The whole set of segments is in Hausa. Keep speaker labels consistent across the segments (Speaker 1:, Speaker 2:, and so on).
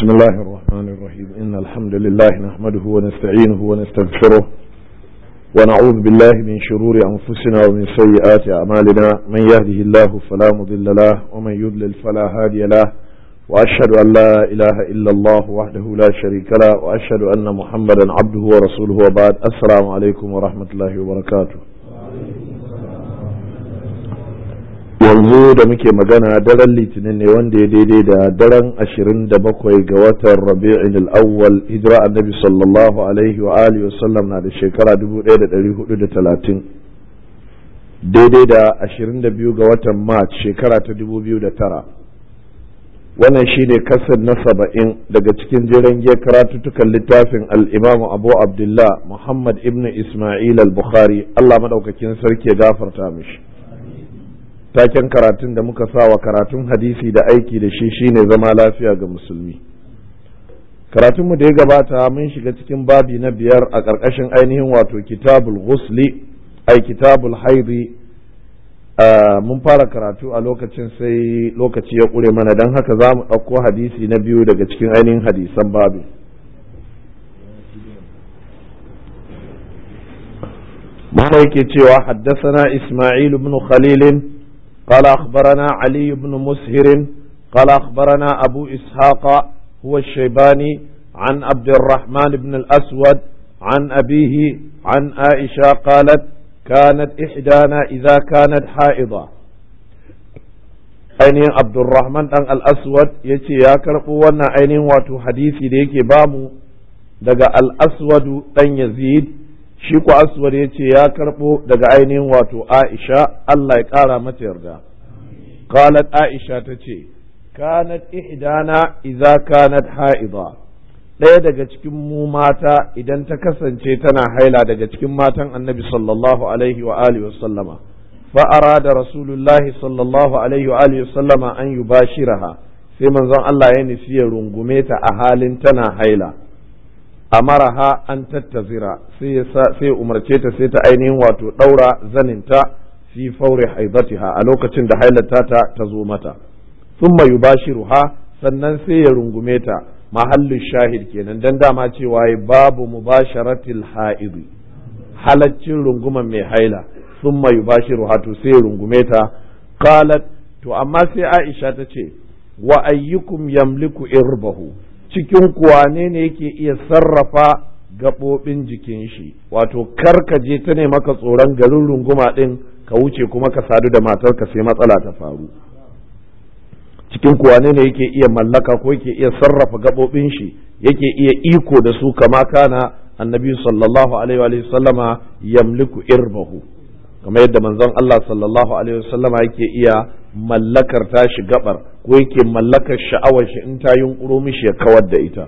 Speaker 1: بسم الله الرحمن الرحيم إن الحمد لله نحمده ونستعينه ونستغفره ونعوذ بالله من شرور أنفسنا ومن سيئات أعمالنا من يهده الله فلا مضل له ومن يضلل فلا هادي له وأشهد أن لا إله إلا الله وحده لا شريك له وأشهد أن محمدا عبده ورسوله وبعد السلام عليكم ورحمة الله وبركاته yanzu da muke magana daren litinin ne wanda ya daidai da daren ashirin da bakwai ga watan rabi'in al'awwal hijira annabi sallallahu alaihi wa alihi wasallam na da shekara dubu ɗaya da ɗari hudu da talatin daidai da ashirin da biyu ga watan march shekara ta dubu biyu da tara wannan shine kasar na saba'in daga cikin jiran giya karatuttukan littafin al'imamu abu abdullah muhammad ibn ismail al-bukhari allah madaukakin sarki ya gafarta mishi taken karatun da muka sa wa karatun hadisi da aiki da shi shine zama lafiya ga musulmi karatunmu da ya gabata mun shiga cikin babi na biyar a ƙarƙashin ainihin wato kitabul ghusli ai kitabul haidi mun fara karatu a lokacin sai lokaci ya ƙure mana don haka za mu ɗauko hadisi na biyu daga cikin ainihin hadisan babi mana yake cewa haddasa isma'il ibn khalilin قال أخبرنا علي بن مسهر قال أخبرنا أبو إسحاق هو الشيباني عن عبد الرحمن بن الأسود عن أبيه عن عائشة قالت كانت إحدانا إذا كانت حائضة ainihin abdulrahman dan al-aswad ya ce ya karɓo wannan ainihin wato hadisi da yake bamu daga al-aswadu dan yazid shi ku aswad ya ce ya karɓo daga ainihin wato aisha Allah ya ƙara mata yarda qalat aisha ta ce kanat ihdana idza kanat ha'ida ɗaya daga cikin mu mata idan ta kasance tana haila daga cikin matan annabi sallallahu alaihi wa alihi wa sallama fa arada rasulullahi sallallahu alaihi wa alihi wa sallama an yubashiraha sai manzon Allah ya nufi ya rungume ta a halin tana haila amaraha an tattazira sai umarce ta sai ta ainihin wato ɗaura zaninta fi faure haidatiha a lokacin da hailata ta ta zo mata thumma yubashiruha sannan sai ya rungume ta mahallin shahid kenan dan dama cewa babu mubasharatil haidi halaccin runguman mai haila thumma yubashiruha to sai ya rungume ta qalat to amma sai Aisha ta ce wa ayyukum yamliku irbahu cikin kuwane ne yake iya sarrafa gaɓoɓin jikin shi wato kar ka je ta ne maka tsoron garin runguma ɗin ka wuce kuma ka sadu da matarka sai matsala ta faru cikin kuwane ne yake iya mallaka ko yake iya sarrafa gaɓoɓin shi yake iya iko da su kama kana annabi sallallahu alaihi wa sallama yamliku irbahu kamar yadda manzon Allah sallallahu alaihi wa sallama yake iya mallakar tashi gabar ko yake mallakar sha'awar shi in ta yunkuro mishi ya kawar da ita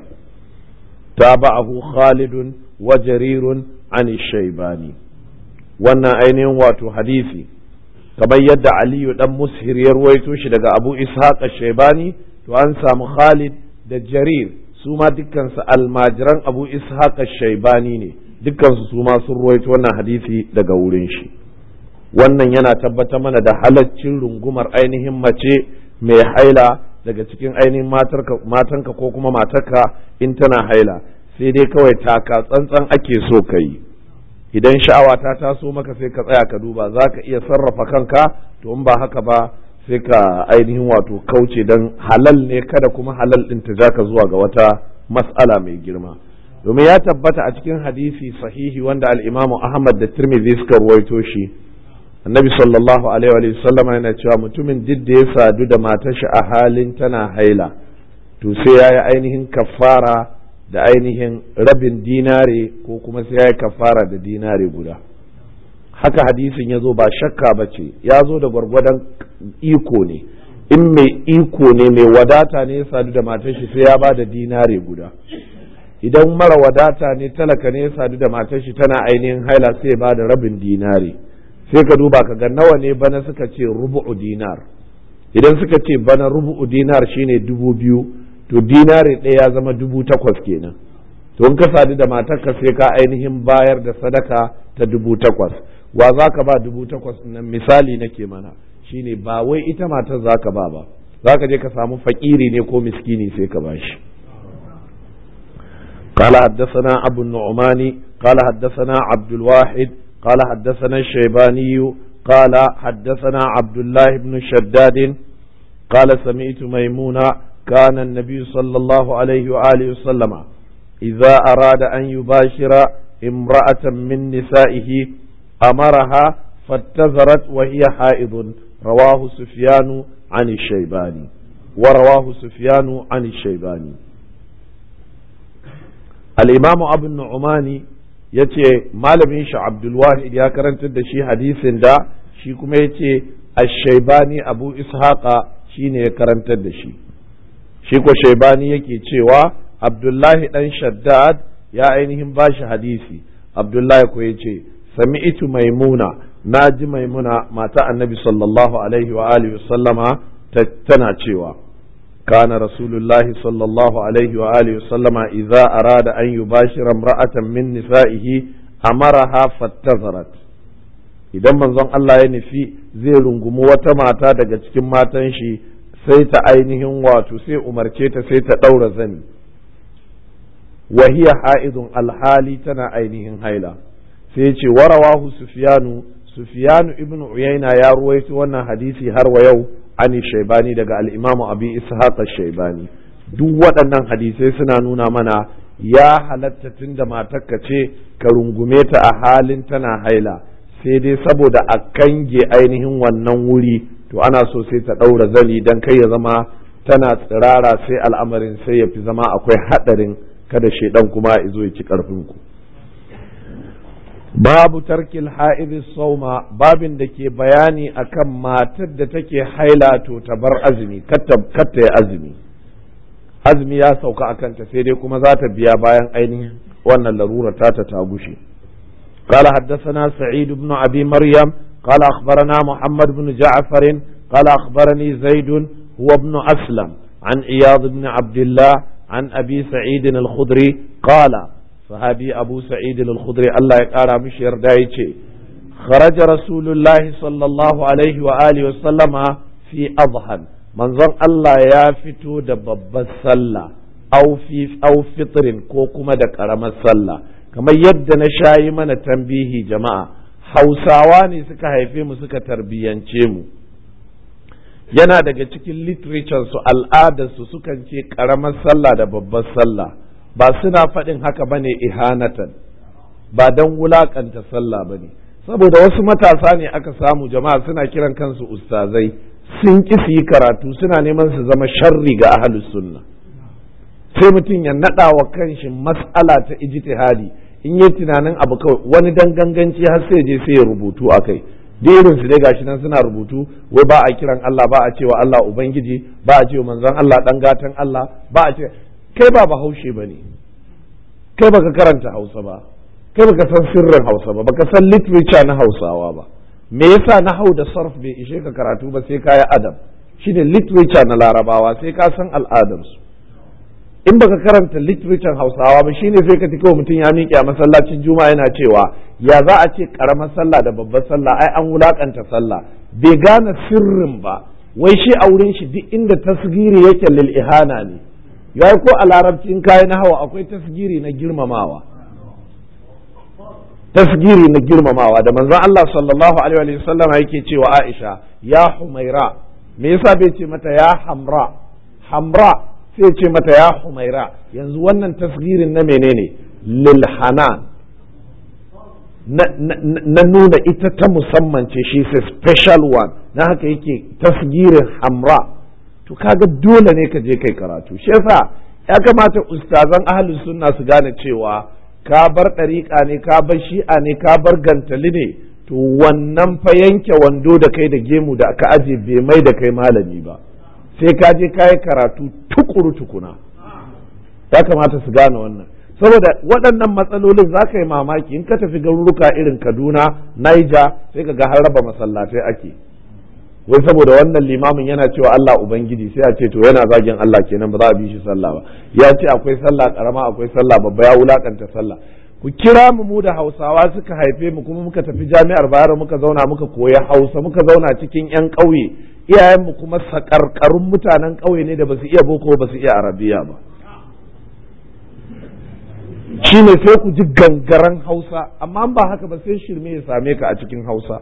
Speaker 1: tabahu khalidun wa jarirun an shaybani wannan ainihin wato hadisi kamar yadda aliyu dan mushir ya ruwaito shi daga abu ishaq shaybani to an samu khalid da jarir su ma dukkansu almajiran abu ishaq shaybani ne dukkansu su ma sun ruwaito wannan hadisi daga wurin shi wannan yana tabbatar mana da halaccin rungumar ainihin mace mai haila daga cikin ainihin matanka ko kuma matarka in tana haila sai dai kawai taka tsantsan ake so ka yi idan sha'awa ta taso maka sai ka tsaya ka duba za ka iya sarrafa kanka to in ba haka ba sai ka ainihin wato kauce don halal ne kada kuma halal ɗin ta ja ka zuwa ga wata mas'ala mai girma domin ya tabbata a cikin hadisi sahihi wanda al-imamu ahmad da tirmidhi suka ruwaito shi annabi sallallahu alaihi wa sallama yana cewa mutumin duk da ya sadu da matar shi a halin tana haila to sai ya yi ainihin kafara da ainihin rabin dinare ko kuma sai ya yi kafara da dinare guda haka hadisin ya zo ba shakka ba ce ya zo da gwargwadon iko ne in mai iko ne mai wadata ne ya sadu da matar shi sai ya ba da dinare guda idan mara wadata ne talaka ne ya sadu da matar shi tana ainihin haila sai ya ba da rabin dinare sai ka duba ka ga nawa ne bana suka ce rubu'u dinar idan suka ce bana rubu'u dinar shine dubu biyu to dinari ɗaya ya zama dubu takwas kenan to in ka sadu da matarka sai ka ainihin bayar da sadaka ta dubu takwas wa za ka ba dubu takwas nan misali nake mana shine ba wai ita matar za ka ba ba za ka je ka samu fakiri ne ko miskini sai ka bashi قال حدثنا أبو النعمان قال حدثنا عبد الواحد قال حدثنا الشيباني قال حدثنا عبد الله بن شداد قال سمعت ميمونة كان النبي صلى الله عليه وآله وسلم إذا أراد أن يباشر امرأة من نسائه أمرها فاتذرت وهي حائض رواه سفيان عن الشيباني ورواه سفيان عن الشيباني الإمام أبو النعماني yace malamin shi Abdulwahid ya karantar da shi hadisin da shi kuma yace Ash-Shaybani Abu Ishaqa shine ya karantar da shi shi ko Shaybani yake cewa Abdullahi dan Shaddad ya ainihin bashi hadisi Abdullahi ko yace sami'tu Maimuna naji Maimuna mata Annabi sallallahu alaihi wa alihi wasallama tana cewa كان رسول الله صلى الله عليه وآله وسلم إذا أراد أن يباشر امرأة من نسائه أمرها فاتذرت idan manzon Allah ya nufi zai rungumi wata mata daga cikin matan shi sai ta ainihin wato sai umarce ta sai ta ɗaura zani wahiya ha'idun alhali tana ainihin haila sai ce warawahu sufyanu sufyanu ibnu uyayna ya ruwaito wannan hadisi har wa yau ani shaibani daga al'imamu abi ishaq shaibani duk waɗannan hadisai suna nuna mana ya halatta tun da matarka ce ka rungume ta a halin tana haila sai dai saboda a kange ainihin wannan wuri to ana so sai ta ɗaura zani don kai ya zama tana tsirara sai al'amarin sai ya fi zama akwai haɗarin kada shaidan kuma ya zo ya ci ƙarfinku babu tarkil ha'idis sauma babin da ke bayani akan matar da take haila to ta bar azumi katta ya azumi azumi ya sauka a kanta sai dai kuma za ta biya bayan ainihin wannan larura ta ta ta gushe قال حدثنا سعيد بن أبي مريم قال أخبرنا محمد بن جعفر قال أخبرني زيد هو ابن أسلم عن عياض بن عبد الله عن أبي سعيد الخدري قال sahabi abu sa'id al-khudri Allah ya kara mishi yarda yace kharaja rasulullahi sallallahu alaihi wa alihi wa sallama fi adhan manzon Allah ya fito da babbar sallah aw fi aw fitrin ko kuma da karamar sallah kamar yadda na shayi mana tambihi jama'a hausawa ne suka haife mu suka tarbiyance mu yana daga cikin literature su al'adar su sukan ce karamar sallah da babbar sallah ba suna faɗin haka ba ne ihanatan ba don wulaƙanta sallah ba ne saboda wasu matasa ne aka samu jama'a suna kiran kansu ustazai sun ƙi su yi karatu suna neman su zama sharri ga ahalus sunna sai mutum ya naɗa wa kanshi mas'ala ta ijtihadi in yi tunanin abu kawai wani dan ganganci har sai je sai ya rubutu a kai irin su dai gashi nan suna rubutu wai ba a kiran Allah ba a cewa Allah ubangiji ba a cewa manzon Allah dan gatan Allah ba a ce kai ba bahaushe ba ne kai baka karanta hausa ba kai baka san sirrin hausa ba baka san literature na hausawa ba me yasa na hau da sarf bai ishe ka karatu ba sai kaya adam shine literature na larabawa sai ka san al'adarsu in baka karanta literature hausawa ba shine sai ka kawai mutum ya miƙe a masallacin juma'a yana cewa ya za a ce karamar sallah da babbar sallah ai an wulakanta sallah bai gane sirrin ba wai shi a wurin shi duk inda tasgiri yake lil ihana ne ya ko a larabci in kayi na hawa akwai tasgiri na girmamawa tasgiri na girmamawa da manzon Allah sallallahu alaihi wa sallam yake cewa Aisha ya Humaira me yasa bai ce mata ya Hamra Hamra sai ce mata ya Humaira yanzu wannan tasgirin na menene lil hanan na nuna ita ta musamman ce shi a special one na haka yake tasgirin Hamra to kaga dole ne ka je kai karatu shi yasa ya kamata ustazan ahlus sunna su gane cewa ka bar ɗariƙa ne ka bar shi'a ne ka bar gantali ne to wannan fa yanke wando da kai da gemu da aka aje bai mai da kai malami ba sai ka je ka yi karatu tukuru tukuna ya kamata su gane wannan saboda waɗannan matsalolin za ka yi mamaki in ka tafi garuruka irin kaduna niger sai ka ga har raba masallatai ake wai saboda wannan limamin yana cewa Allah ubangiji sai a ce to yana zagin Allah kenan ba za a bi shi sallah ba ya ce akwai sallah karama akwai sallah babba ya wulakanta sallah ku kira mu mu da Hausawa suka haife mu kuma muka tafi jami'ar Bayero muka zauna muka koyi Hausa muka zauna cikin yan ƙauye iyayen mu kuma sakarkarun mutanen ƙauye ne da basu iya boko basu iya arabiya ba shine sai ku ji gangaren hausa amma ba haka ba sai shirme ya same ka a cikin hausa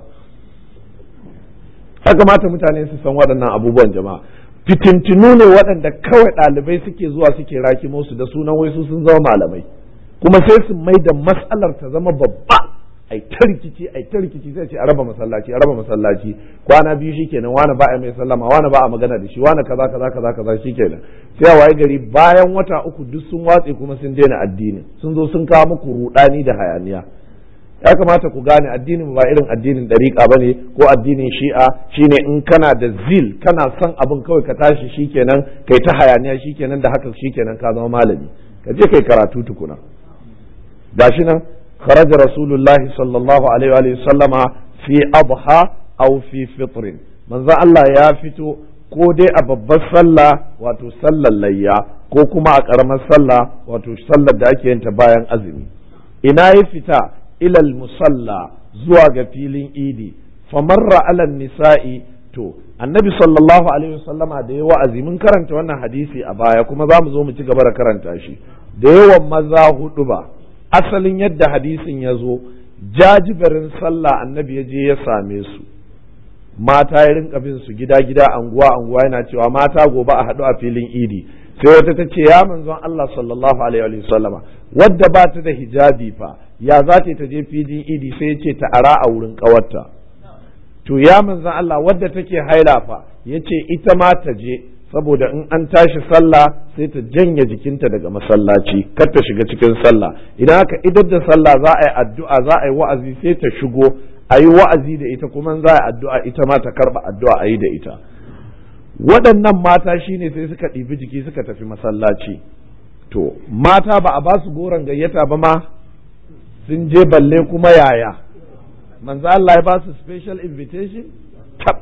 Speaker 1: ya kamata mutane su san waɗannan abubuwan jama'a fitintinu ne waɗanda kawai ɗalibai suke zuwa suke rakimo su da sunan wai su sun zama malamai kuma sai su mai da matsalar ta zama babba ai ta rikici ai ta rikici sai ce a raba masallaci a raba masallaci kwana biyu shikenan wani ba a mai sallama wani ba a magana da shi wani kaza kaza kaza kaza shikenan sai a waye gari bayan wata uku duk sun watse kuma sun daina addini sun zo sun kawo muku rudani da hayaniya ya kamata ku gane addinin ba irin addinin dariƙa ba ne ko addinin shi'a shine in kana da zil kana son abin kawai ka tashi shikenan kai ta hayaniya shikenan da haka shikenan ka zama malami ka je kai karatu tukuna gashi nan خرج رسول الله صلى الله عليه وآله وسلم في أضحى أو في فطر من ذا الله يا فتو ko dai a babbar sallah wato sallar layya ko kuma a ƙaramar sallah wato sallar da ake yinta bayan azumi ina ya fita ilal musalla zuwa ga filin idi famarra alal nisa'i to annabi sallallahu alaihi wasallama da ya wa'azi mun karanta wannan hadisi a baya kuma za mu zo mu ci gaba da karanta shi da yawan maza hudu ba asalin yadda hadisin ya zo jajiberin sallah annabi ya je ya same su mata ya rinka bin su gida gida anguwa anguwa yana cewa mata gobe a haɗu a filin idi sai wata ta ce ya manzon Allah sallallahu alaihi wa sallama wadda ba ta da hijabi fa ya za ta je filin idi sai ya ce ta ara a wurin kawarta to ya manzon Allah wadda take haila fa ya ce ita ma ta je saboda in an tashi sallah sai ta janye jikinta daga masallaci kar ta shiga cikin sallah idan aka idar da sallah za a yi addu'a za a yi wa'azi sai ta shigo a yi wa'azi da ita kuma za a yi addu'a ita ma ta karba addu'a a yi da ita waɗannan mata shine sai suka ɗibi jiki suka tafi masallaci to mata ba a ba su goron gayyata ba ma sun je balle kuma yaya manzo Allah ya ba su special invitation tab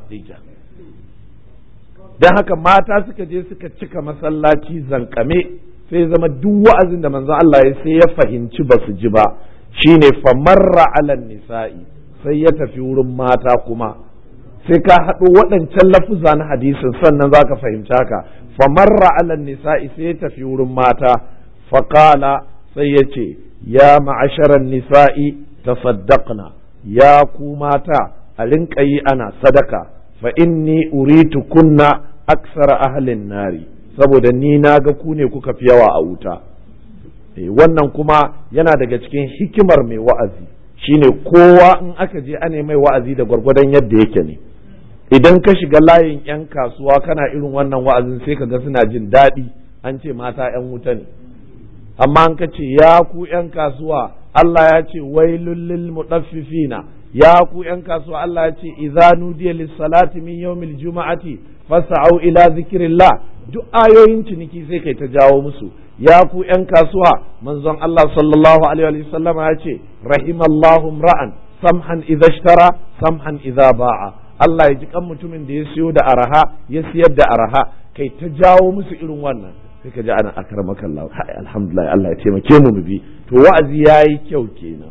Speaker 1: don haka mata suka je suka cika masallaci zankame sai zama duk wa'azin da manzo Allah ya sai ya fahimci ba su ji ba shine famarra alan nisa'i sai ya tafi wurin mata kuma sai ka haɗo waɗancan lafuza na hadisin sannan za ka fahimci haka famarra alan nisa'i sai ya tafi wurin mata faƙala sai ya ce ya ma'asharan nisa'i tasaddaqna ya ku mata a rinƙa yi ana sadaka fa inni uritu kunna aksara ahlin nari saboda ni na ga ku ne kuka fi yawa a wuta wannan kuma yana daga cikin hikimar mai wa'azi shine kowa in aka je ana mai wa'azi da gwargwadon yadda yake ne idan ka shiga layin 'yan kasuwa kana irin wannan wa'azin sai ka ga suna jin daɗi an ce mata 'yan wuta ne amma an ka ce ya ku 'yan kasuwa Allah ya ce wailul lil mutaffifina ya ku ‘yan kasuwa Allah ya ce, "Iza nudiya lissalati min yawmil juma'ati fasa'au ila zikirillah duk ayoyin ciniki sai kai ta jawo musu ya ku ‘yan kasuwa manzon Allah sallallahu alaihi wa sallama ya ce rahimallahu ra'an samhan idza ishtara samhan idza ba'a Allah ya ji kan mutumin da ya siyo da araha ya siyar da araha kai ta jawo musu irin wannan sai ka ji ana akramaka Allah alhamdulillah Allah ya taimake mu mu bi to wa'azi yayi kyau kenan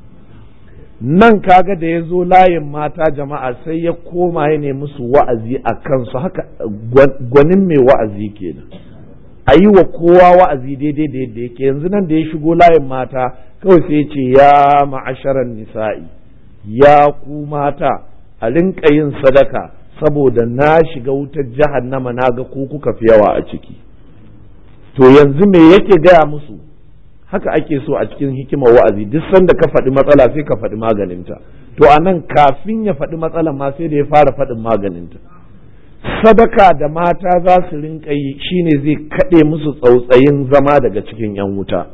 Speaker 1: nan kaga da ya zo layin mata jama'a sai ya koma ya ne musu wa'azi a kansu haka gwanin mai wa'azi kenan a yi wa kowa wa'azi daidai da yadda yake yanzu nan da ya shigo layin mata kawai sai ce ya ma'asharan nisa'i ya ku mata a rinka yin sadaka saboda na shiga wutar jahannama na ga ku kuka fi yawa a ciki to yanzu me yake gaya musu haka ake so a cikin hikimar wa'azi duk sanda ka faɗi matsala sai ka faɗi maganinta to a nan kafin ya faɗi matsalan ma sai da ya fara faɗin maganinta sadaka da mata za su rinka yi shine zai kaɗe musu tsautsayin zama daga cikin 'yan wuta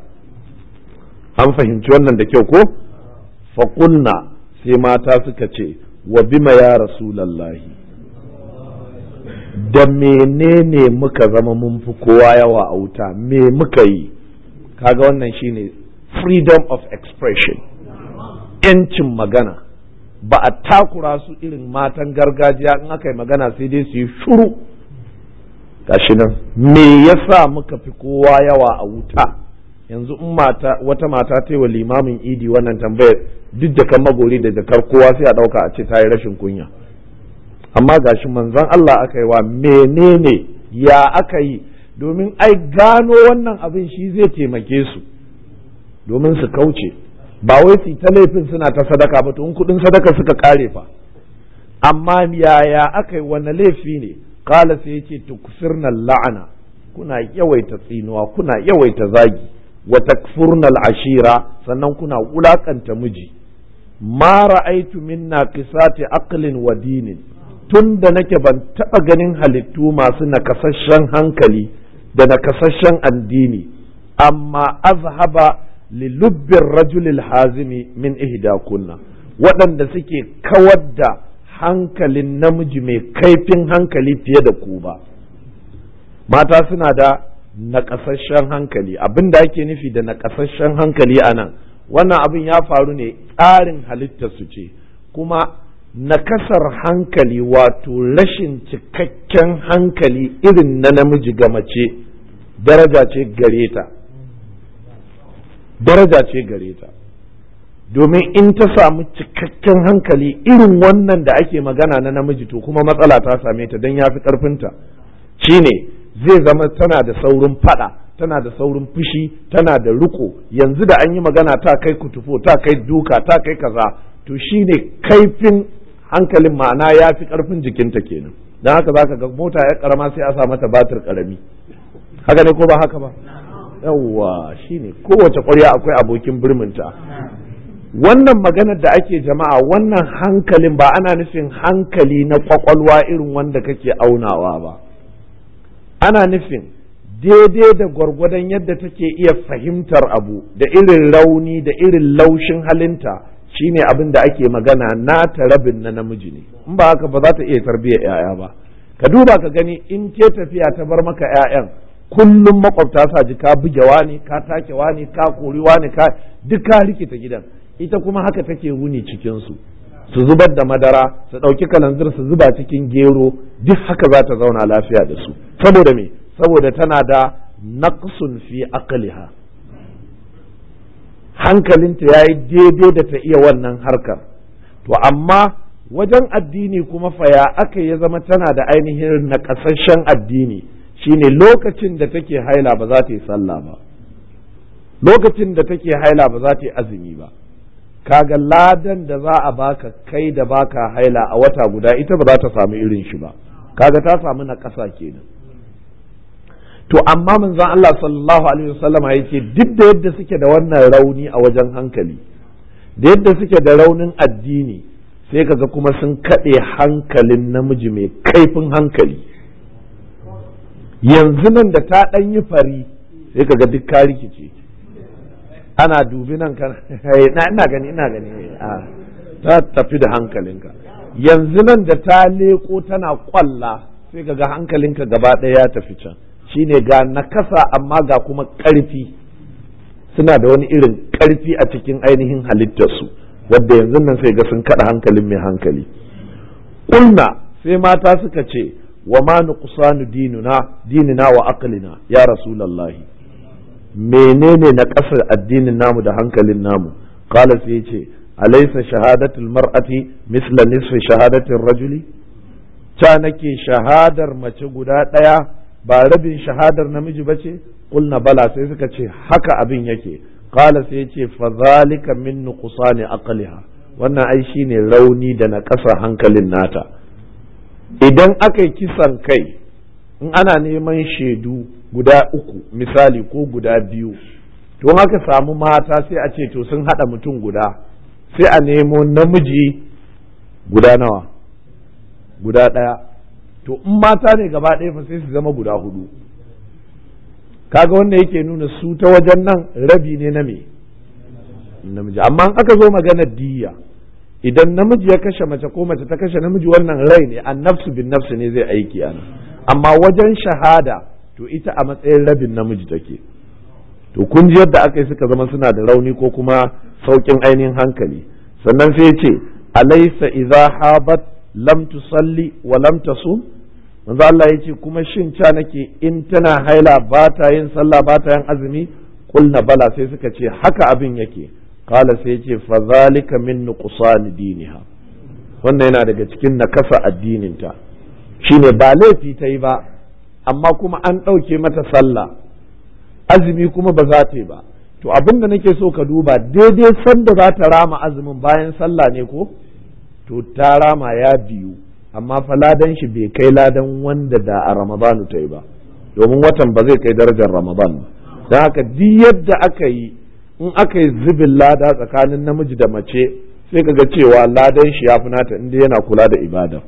Speaker 1: an fahimci wannan da kyau ko faƙunna sai mata suka ce wa bima ya rasulallahi da menene muka zama mun fi kowa yawa a wuta me muka yi kaga wannan shine freedom of expression yancin magana ba a takura su irin matan gargajiya in aka yi magana sai dai su yi shuru gashi nan me yasa muka fi kowa yawa a wuta yanzu in mata wata mata ta yi wa limamin idi wannan tambayar duk da kan magori da jakar kowa sai a ɗauka a ce ta yi rashin kunya amma gashi manzon Allah aka yi wa menene ya aka yi domin ai gano wannan abin shi zai taimake su domin su kauce ba wai su ta laifin suna ta sadaka ba to in kudin sadaka suka kare fa amma yaya aka yi wani laifi ne kala sai yace tukfirna la'ana kuna yawaita tsinuwa kuna yawaita zagi wa takfurna ashira sannan kuna wulakanta miji ma ra'aitu min naqisati aqlin wa dinin tun da nake ban taɓa ganin halittu masu nakasasshen hankali da nakasasshen addini amma azhaba lilubbin rajulil hazimi min ihda kunna waɗanda suke kawar da hankalin namiji mai kaifin hankali fiye da ku ba mata suna da naƙasasshen hankali abin da ake nufi da naƙasasshen hankali a nan wannan abin ya faru ne tsarin halittarsu ce kuma nakasar hankali wato rashin cikakken hankali irin na namiji ga mace daraja ce gare ta daraja ce gare ta domin in ta samu cikakken hankali irin wannan da ake magana na namiji to kuma matsala ta same ta don ya fi ƙarfinta shine zai zama tana da saurin fada tana da saurin fushi tana da riko yanzu da an yi magana ta kai kutufo ta kai duka ta kai kaza to shine kaifin hankalin ma'ana ya fi ƙarfin jikinta kenan don haka za ka ga mota ya karama sai a sa mata batir karami haka ne ko ba haka ba yawwa shine kowace ƙwarya akwai abokin birminta wannan maganar da ake jama'a wannan hankalin ba ana nufin hankali na kwakwalwa irin wanda kake aunawa ba ana nufin daidai da gwargwadon yadda take iya fahimtar abu da irin rauni da irin laushin halinta shine abin da ake magana nata rabin na namiji ne in ba haka ba za ta iya tarbiyyar 'ya'ya ba ka duba ka gani in ke tafiya ta bar maka 'ya'yan kullum makwabta sa ji ka buge wani ka take wani ka kori wani ka duk ka rikita gidan ita kuma haka take wuni cikin su su zubar da madara su ɗauki kalanzir su zuba cikin gero duk haka za ta zauna lafiya da su saboda me saboda tana da naqsun fi aqliha hankalinta ya yi daidai da ta iya wannan harkar to amma wajen addini kuma faya aka ya zama tana da ainihin naƙasasshen addini shine lokacin da take haila ba za ta yi sallah ba lokacin da take haila ba za ta yi azumi ba kaga ladan da za a baka kai da baka haila a wata guda ita ba za ta samu irin shi ba kaga ta samu na ƙasa kenan to amma manzon Allah sallallahu alaihi wasallama yake duk da yadda suke da wannan rauni a wajen hankali da yadda suke da raunin addini sai kaga kuma sun kaɗe hankalin namiji mai kaifin hankali yanzu nan da ta ɗan yi fari sai kaga duk ka rikice ana dubi nan kan ina gani ina gani ta tafi da hankalinka yanzu nan da ta leko tana kwalla sai kaga hankalinka gaba ɗaya ya tafi can shine ga nakasa amma ga kuma ƙarfi suna da wani irin ƙarfi a cikin ainihin halittarsu wadda yanzu nan sai ga sun kaɗa hankalin mai hankali ƙulna sai mata suka ce wa ma nuqsanu dinuna dinina wa aqlina ya rasulullahi menene na ƙasar addinin namu da hankalin namu qala sai ce alaysa shahadatul mar'ati misla nisfi shahadatir rajuli ta nake shahadar mace guda ɗaya ba rabin shahadar namiji ba ce kulna bala sai suka ce haka abin yake qala sai ce fa zalika min nuqsani aqliha wannan ai shine rauni da na ƙasa hankalin nata idan aka yi kisan kai in ana neman shaidu guda uku misali ko guda biyu to haka samu mata sai a ce to sun haɗa mutum guda sai a nemo namiji guda nawa guda ɗaya to in mata ne gaba ɗaya fa sai su zama guda hudu kaga wanda yake nuna su ta wajen nan rabi ne na me namiji amma in aka zo maganar diya idan namiji ya kashe mace ko mace ta kashe namiji wannan rai ne an nafsu bin nafsu ne zai aiki ana amma wajen shahada to ita a matsayin rabin namiji take to kun ji yadda aka yi suka zama suna da rauni ko kuma saukin ainihin hankali sannan sai ya ce alaysa idza habat lam tusalli wa lam tasum manzo Allah ya ce kuma shin ca nake in tana haila ba ta yin sallah ba ta yin azumi kulna bala sai suka ce haka abin yake kala sai ce fa zalika min nuqsan diniha wannan yana daga cikin nakasa addininta shine ba laifi ta yi ba amma kuma an ɗauke mata sallah azumi kuma ba za ta yi ba to abin da nake so ka duba daidai sanda za ta rama azumin bayan sallah ne ko to ta rama ya biyu amma fa ladan shi bai kai ladan wanda da a ramadanu ta yi ba domin watan ba zai kai darajar ramadan ba don haka duk yadda aka yi in aka yi zubin lada tsakanin namiji da mace sai ka ga cewa ladan shi ya fi nata inda yana kula da ibada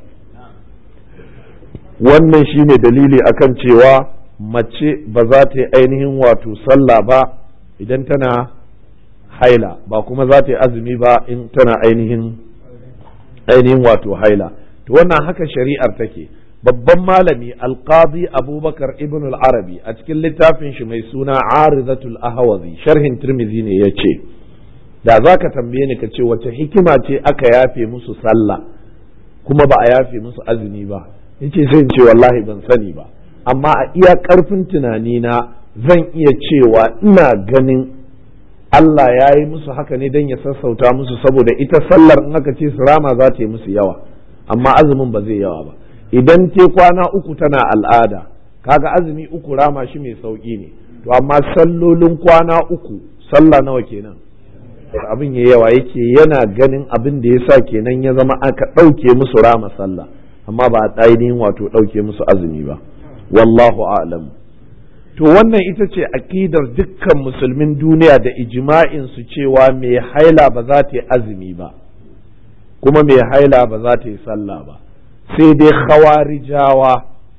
Speaker 1: wannan shine dalili akan cewa mace ba za ta yi ainihin wato sallah ba idan tana haila ba kuma za ta yi azumi ba in tana ainihin ainihin wato haila to wannan haka shari'ar take babban malami alqadi abubakar ibn al-arabi a cikin littafin shi mai suna arizatul ahwazi sharhin tirmizi ne ya ce da za ka tambaye ni ka ce wace hikima ce aka yafe musu sallah kuma ba a yafe musu azumi ba yace sai in ce wallahi ban sani ba amma a iya karfin tunanina zan iya cewa ina ganin Allah ya yi musu haka ne don ya sassauta musu saboda ita sallar in aka ce su rama za ta yi musu yawa amma azumin ba zai yawa ba idan te kwana uku tana al'ada kaga azumi uku rama shi mai sauki ne to amma sallolin kwana uku sallah nawa kenan abin ya yawa yake yana ganin abin da ya sa kenan ya zama aka ɗauke musu rama sallah amma ba a ainihin wato ɗauke musu azumi ba wallahu a'lam to wannan ita ce akidar dukkan musulmin duniya da ijma'in su cewa mai haila ba za ta yi azumi ba kuma mai haila ba za ta yi sallah ba sai dai khawarijawa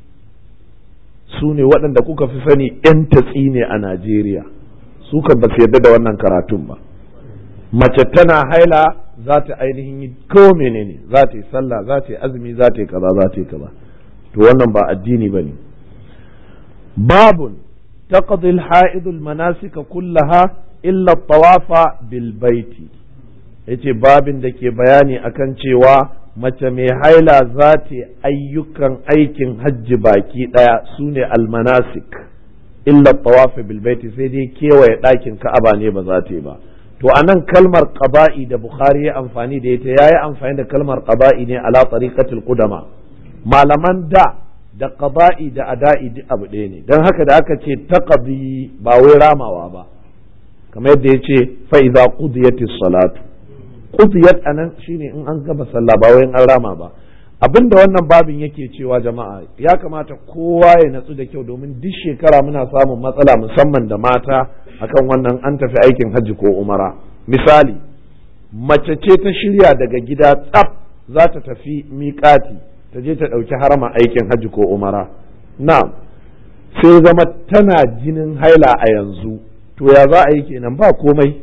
Speaker 1: su ne waɗanda kuka fi sani 'yan tatsi ne a Najeriya su kan ba su yarda da wannan karatun ba mace tana haila za ta ainihin yi ko menene za ta yi sallah za ta yi azumi za ta yi kaza za ta yi kaza to wannan ba addini ba ne babun تقضي الحائض المناسك كلها إلا الطواف بالبيت yace babin da ke bayani akan cewa mace mai haila za ta ayyukan aikin hajji baki ɗaya su ne almanasik illa tawafi bilbaiti sai dai kewaye ɗakin ka'aba ne ba za ta yi ba to a nan kalmar qaba'i da bukhari ya amfani da ita ya yi amfani da kalmar qaba'i ne ala tariqatil qudama malaman da da qada'i da ada'i duk abu ɗaya ne don haka da aka ce taqdi ba wai ramawa ba kamar yadda ya ce fa idza qudiyatis salatu qudiyat anan shine in an gaba sallah ba wai an rama ba abinda wannan babin yake cewa jama'a ya kamata kowa ya natsu da kyau domin duk shekara muna samun matsala musamman da mata akan wannan an tafi aikin hajji ko umara misali mace ce ta shirya daga gida tsaf za ta tafi miƙati ta je ta ɗauki harama aikin hajji ko umara na sai zama tana jinin haila a yanzu to ya za a yi kenan ba komai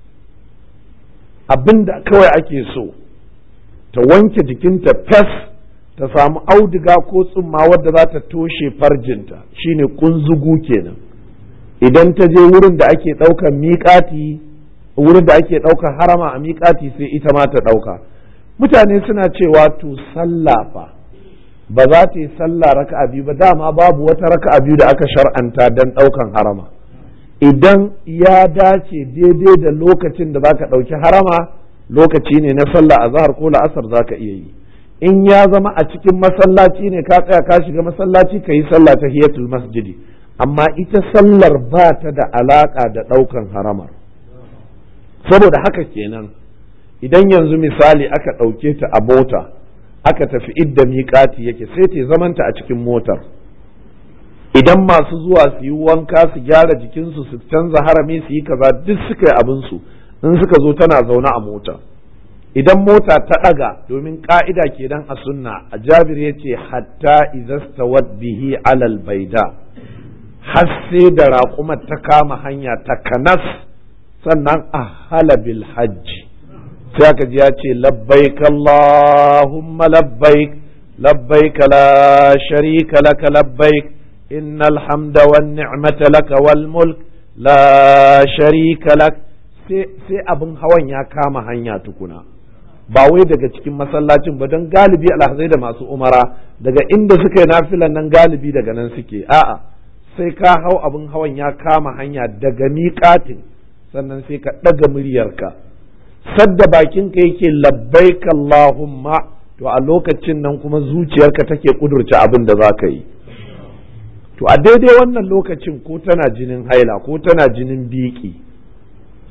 Speaker 1: abinda kawai ake so ta wanke jikinta fes ta samu auduga ko tsumma wadda za ta toshe farjinta shine kunzugu kenan idan ta je wurin da ake ɗaukar miƙati wurin da ake ɗaukar harama a miƙati sai ita ma ta ɗauka mutane suna cewa to sallah fa ba za ta yi sallah raka'a biyu ba dama babu wata raka'a biyu da aka shar'anta don ɗaukan harama idan ya dace daidai da lokacin da zaka ɗauki harama lokaci ne na sallah a zahar ko la'asar zaka iya yi in ya zama a cikin masallaci ne ka tsaya ka shiga masallaci ka yi sallah ta hiyatul masjidi amma ita sallar ba ta da alaka da ɗaukan haramar saboda haka kenan idan yanzu misali aka ɗauke ta a mota aka tafi idda miƙati yake sai ta zamanta a cikin motar idan masu zuwa su yi wanka su gyara jikinsu su canza harami su yi kaza duk suka yi abinsu in suka zo tana zaune a mota idan mota ta ɗaga domin ƙa'ida kenan a sunna a jabir ya ce hatta izastawat bihi alal baida har sai da raƙumar ta kama hanya ta kanas sannan a halabil hajji sai aka ji ya ce labbaik Allahumma labbaik labbaik la sharika laka labbaik innal hamda wan ni'mata laka wal mulk la sharika lak sai abin hawan ya kama hanya tukuna ba wai daga cikin masallacin ba don galibi alhazai da masu umara daga inda suka yi nafilan nan galibi daga nan suke a'a sai ka hau abin hawan ya kama hanya daga miƙatin sannan sai ka ɗaga muryarka sadda bakinka yake labbaik Allahumma to a lokacin nan kuma zuciyarka take kudurce abin da za ka yi to a daidai wannan lokacin ko tana jinin haila ko tana jinin biki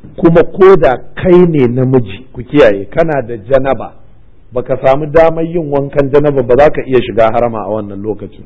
Speaker 1: kuma ko da kai ne namiji ku kiyaye kana da janaba baka samu damar yin wankan janaba ba za ka iya shiga harama a wannan lokacin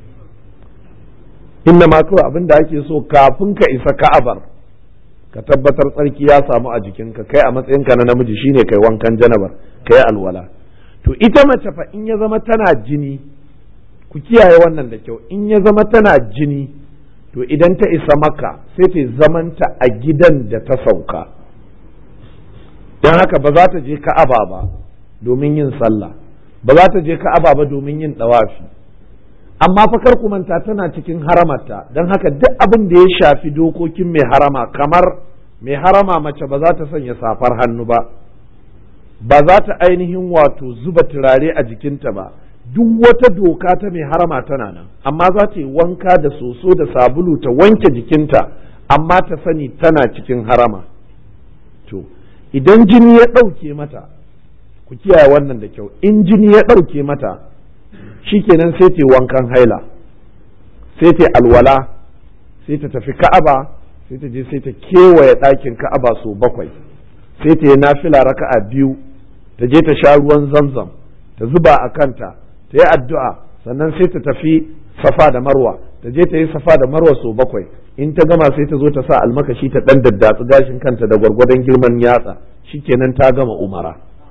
Speaker 1: inna ma kawai abin da ake so kafin ka isa ka'abar ka tabbatar tsarki ya samu a jikinka kai a matsayinka na namiji shine kai wankan janabar kai alwala to ita mace fa in ya zama tana jini ku kiyaye wannan da kyau in ya zama tana jini to idan ta isa maka sai ta zamanta a gidan da ta sauka don haka ba za ta je ka'aba ba domin yin sallah ba za ta je ka'aba ba domin yin dawafi amma fa kar ku manta tana cikin haramarta don haka duk abin da ya shafi dokokin mai harama kamar mai harama mace ba za ta sanya safar hannu ba ba za ta ainihin wato zuba turare a jikinta ba duk wata doka ta mai harama tana nan amma za ta yi wanka da soso da sabulu ta wanke jikinta amma ta sani tana cikin harama to idan jini ya ɗauke mata ku kiyaye wannan da kyau in jini ya ɗauke mata shikenan sai ta wankan haila sai ta alwala sai ta tafi ka'aba sai ta je sai ta kewaye ɗakin ka'aba sau bakwai sai ta yi nafila raka'a biyu ta je ta sha ruwan zamzam ta zuba a kanta ta yi addu'a sannan sai ta tafi safa da marwa ta je ta yi safa da marwa sau bakwai in ta gama sai ta zo ta sa almakashi ta ɗan daddatsu gashin kanta da gwargwadon girman yatsa shikenan ta gama umara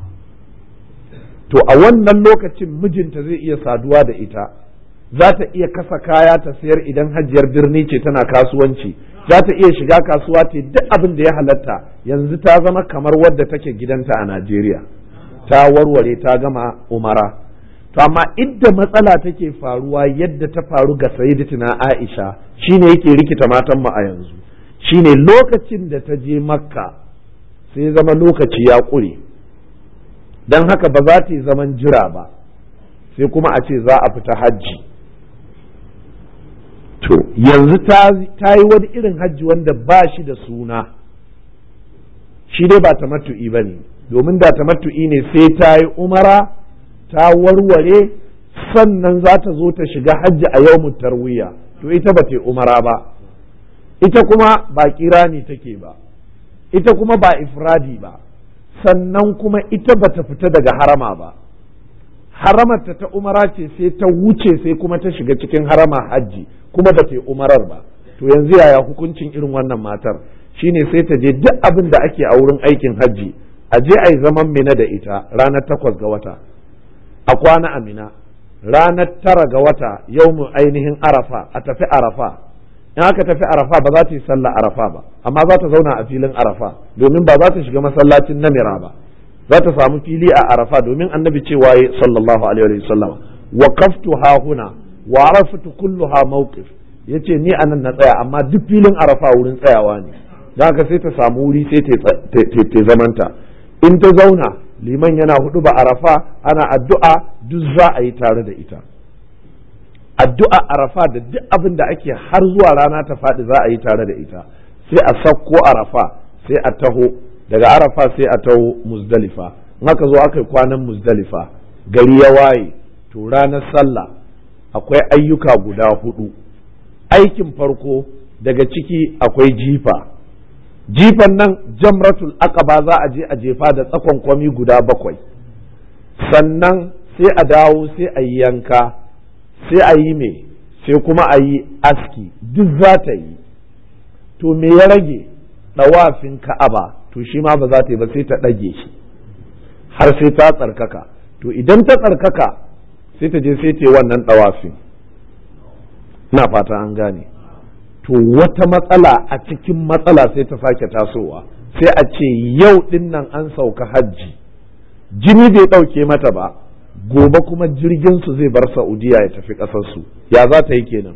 Speaker 1: to a wannan lokacin mijinta zai iya saduwa da ita za ta iya kasa kaya ta sayar idan hajiyar birni ce tana kasuwanci za ta iya shiga kasuwa ta duk abin da ya halatta yanzu ta zama kamar wadda take gidanta a Najeriya ta warware ta gama umara to amma idda matsala take faruwa yadda ta faru ga sayyidatina Aisha shine yake rikita matan mu a yanzu shine lokacin da ta je Makka sai zama lokaci ya ƙure don haka ba za ta yi zaman jira ba sai kuma a ce za a fita hajji to yanzu ta yi wani irin hajji wanda ba shi da suna shi dai ba tamattu'i ba ne domin da tamattu'i ne sai ta yi umara ta warware sannan za ta zo ta shiga hajji a yau tarwiya to ita ba ta umara ba ita kuma ba kirani take ba ita kuma ba ifradi ba sannan kuma ita ba ta fita daga harama ba haramarta ta umara ce sai ta wuce sai kuma ta shiga cikin harama hajji kuma ba ta yi umarar ba to yanzu yaya hukuncin irin wannan matar shine sai ta je duk abin da ake a wurin aikin hajji a je a yi zaman mina da ita ranar takwas ga wata a kwana a mina ranar tara ga wata yau mu ainihin arafa a tafi arafa in aka tafi arafa ba za ta yi sallah arafa ba amma za ta zauna a filin arafa domin ba za ta shiga masallacin namira ba za ta samu fili a arafa domin annabi cewa ya sallallahu alaihi wa sallam wa kaftu ha huna wa arafatu kulluha mawqif yace ni anan na tsaya amma duk filin arafa wurin tsayawa ne dan haka sai ta samu wuri sai ta zamanta in ta zauna liman yana hudu ba arafa ana addu'a duk za a yi tare da ita addu'a arafa da duk abin da ake har zuwa rana ta faɗi za a yi tare da ita sai a sakko arafa sai a taho daga arafa sai a taho muzdalifa in aka zo aka yi kwanan muzdalifa gari ya waye to ranar sallah akwai ayyuka guda hudu aikin farko daga ciki akwai jifa jifan nan jamratul aqaba za a je a jefa da tsakon kwami guda bakwai sannan sai a dawo sai a yi yanka sai a yi me sai kuma a yi aski duk za ta yi to me ya rage ɗawafin ka'aba to shi ma ba za ta yi ba sai ta ɗage shi har sai ta tsarkaka to idan ta tsarkaka sai ta je sai ta yi wannan ɗawafin ina fata an gane to wata matsala a cikin matsala sai ta sake tasowa sai a ce yau ɗin nan an sauka hajji jini bai ɗauke mata ba gobe kuma jirgin su zai bar saudiya ya tafi ƙasarsu ya za ta yi kenan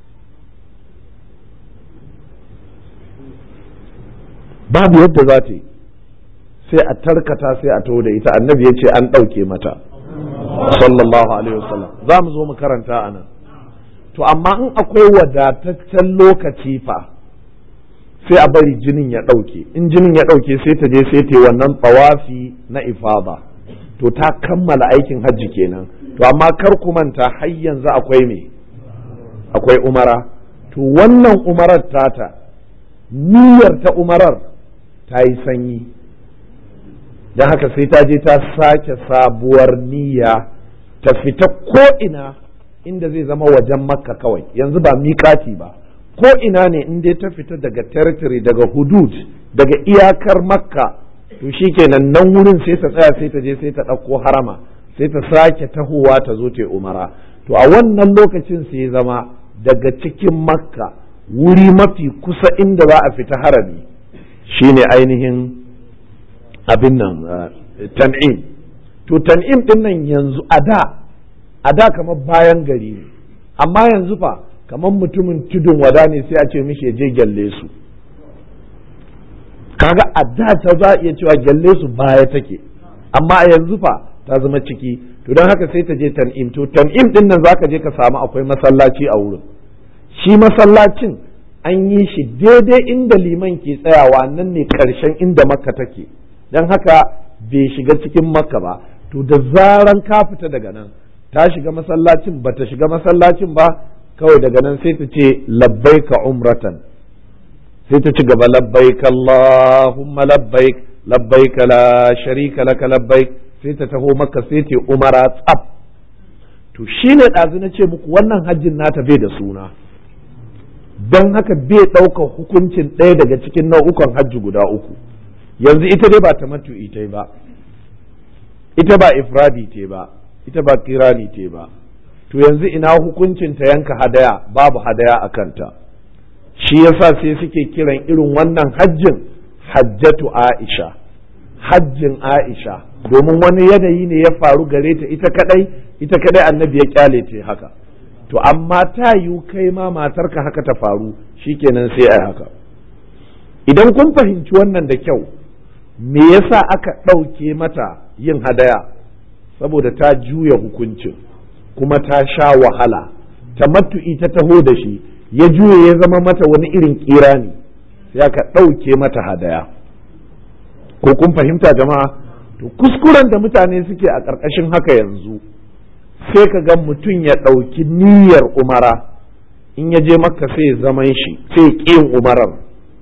Speaker 1: babu yadda za ta yi sai a tarkata sai a taho da ita annabi ya ce an ɗauke mata sallallahu alaihi wasallam za mu zo mu karanta a nan to amma in akwai wadataccen lokaci fa sai a bari jinin ya ɗauke in jinin ya ɗauke sai ta je sai ta yi wannan tsawafi na ifada to ta kammala aikin hajji kenan to amma kar ku manta har yanzu akwai me akwai umara to wannan umarar tata niyyar ta umarar ta yi sanyi don haka sai ta je ta sake sabuwar niyya ta fita ko'ina inda zai zama wajen makka kawai yanzu ba miƙati ba ko ina ne in dai ta fita daga territory daga hudud daga iyakar makka to shikenan nan wurin sai ta tsaya sai ta je sai ta ɗauko harama sai ta sake tahowa ta zo ta umara to a wannan lokacin sai ya zama daga cikin makka wuri mafi kusa inda za a fita harami shine ainihin abin nan tan'im to tan'im din nan yanzu a da a da kamar bayan gari ne amma yanzu fa kamar mutumin tudun wada ne sai a ce mishi je gyalle su kaga a da ta za a iya cewa gyalle su baya take amma a yanzu fa ta zama ciki to don haka sai ta je tan'im to tan'im din nan zaka je ka samu akwai masallaci a wurin shi masallacin an yi shi daidai inda liman ke tsayawa nan ne karshen inda makka take don haka bai shiga cikin makka ba to da zaran ka fita daga nan ta shiga masallacin ba ta shiga masallacin ba kawai daga nan sai ta ce labbaika umratan sai ta ci gaba labbaik Allahumma labbaik labbaik la sharika laka labbaik sai ta taho maka sai ta umara tsaf to shine ɗazu na ce muku wannan hajjin nata bai da suna don haka bai ɗaukar hukuncin ɗaya daga cikin nau'ukan hajji guda uku yanzu ita dai ba ta matu ita ba ita ba ifradi te ba ita ba kirani te ba to yanzu ina hukuncin ta yanka hadaya babu hadaya a kanta shi yasa sai suke kiran irin wannan hajjin hajjatu aisha hajjin aisha domin wani yanayi ne ya faru gare ta ita kadai ita kadai annabi ya kyale ta haka to amma ta yiwu kai ma matarka haka ta faru shikenan sai ai haka idan kun fahimci wannan da kyau me yasa aka ɗauke mata yin hadaya saboda ta juya hukuncin kuma ta sha wahala ta matu'i ta taho da shi ya juya ya zama mata wani irin kira ne sai aka ɗauke mata hadaya ko kun fahimta jama'a to kuskuren da mutane suke a ƙarƙashin haka yanzu sai ka ga mutum ya ɗauki niyyar umara in ya je makka sai zaman shi sai ƙin umarar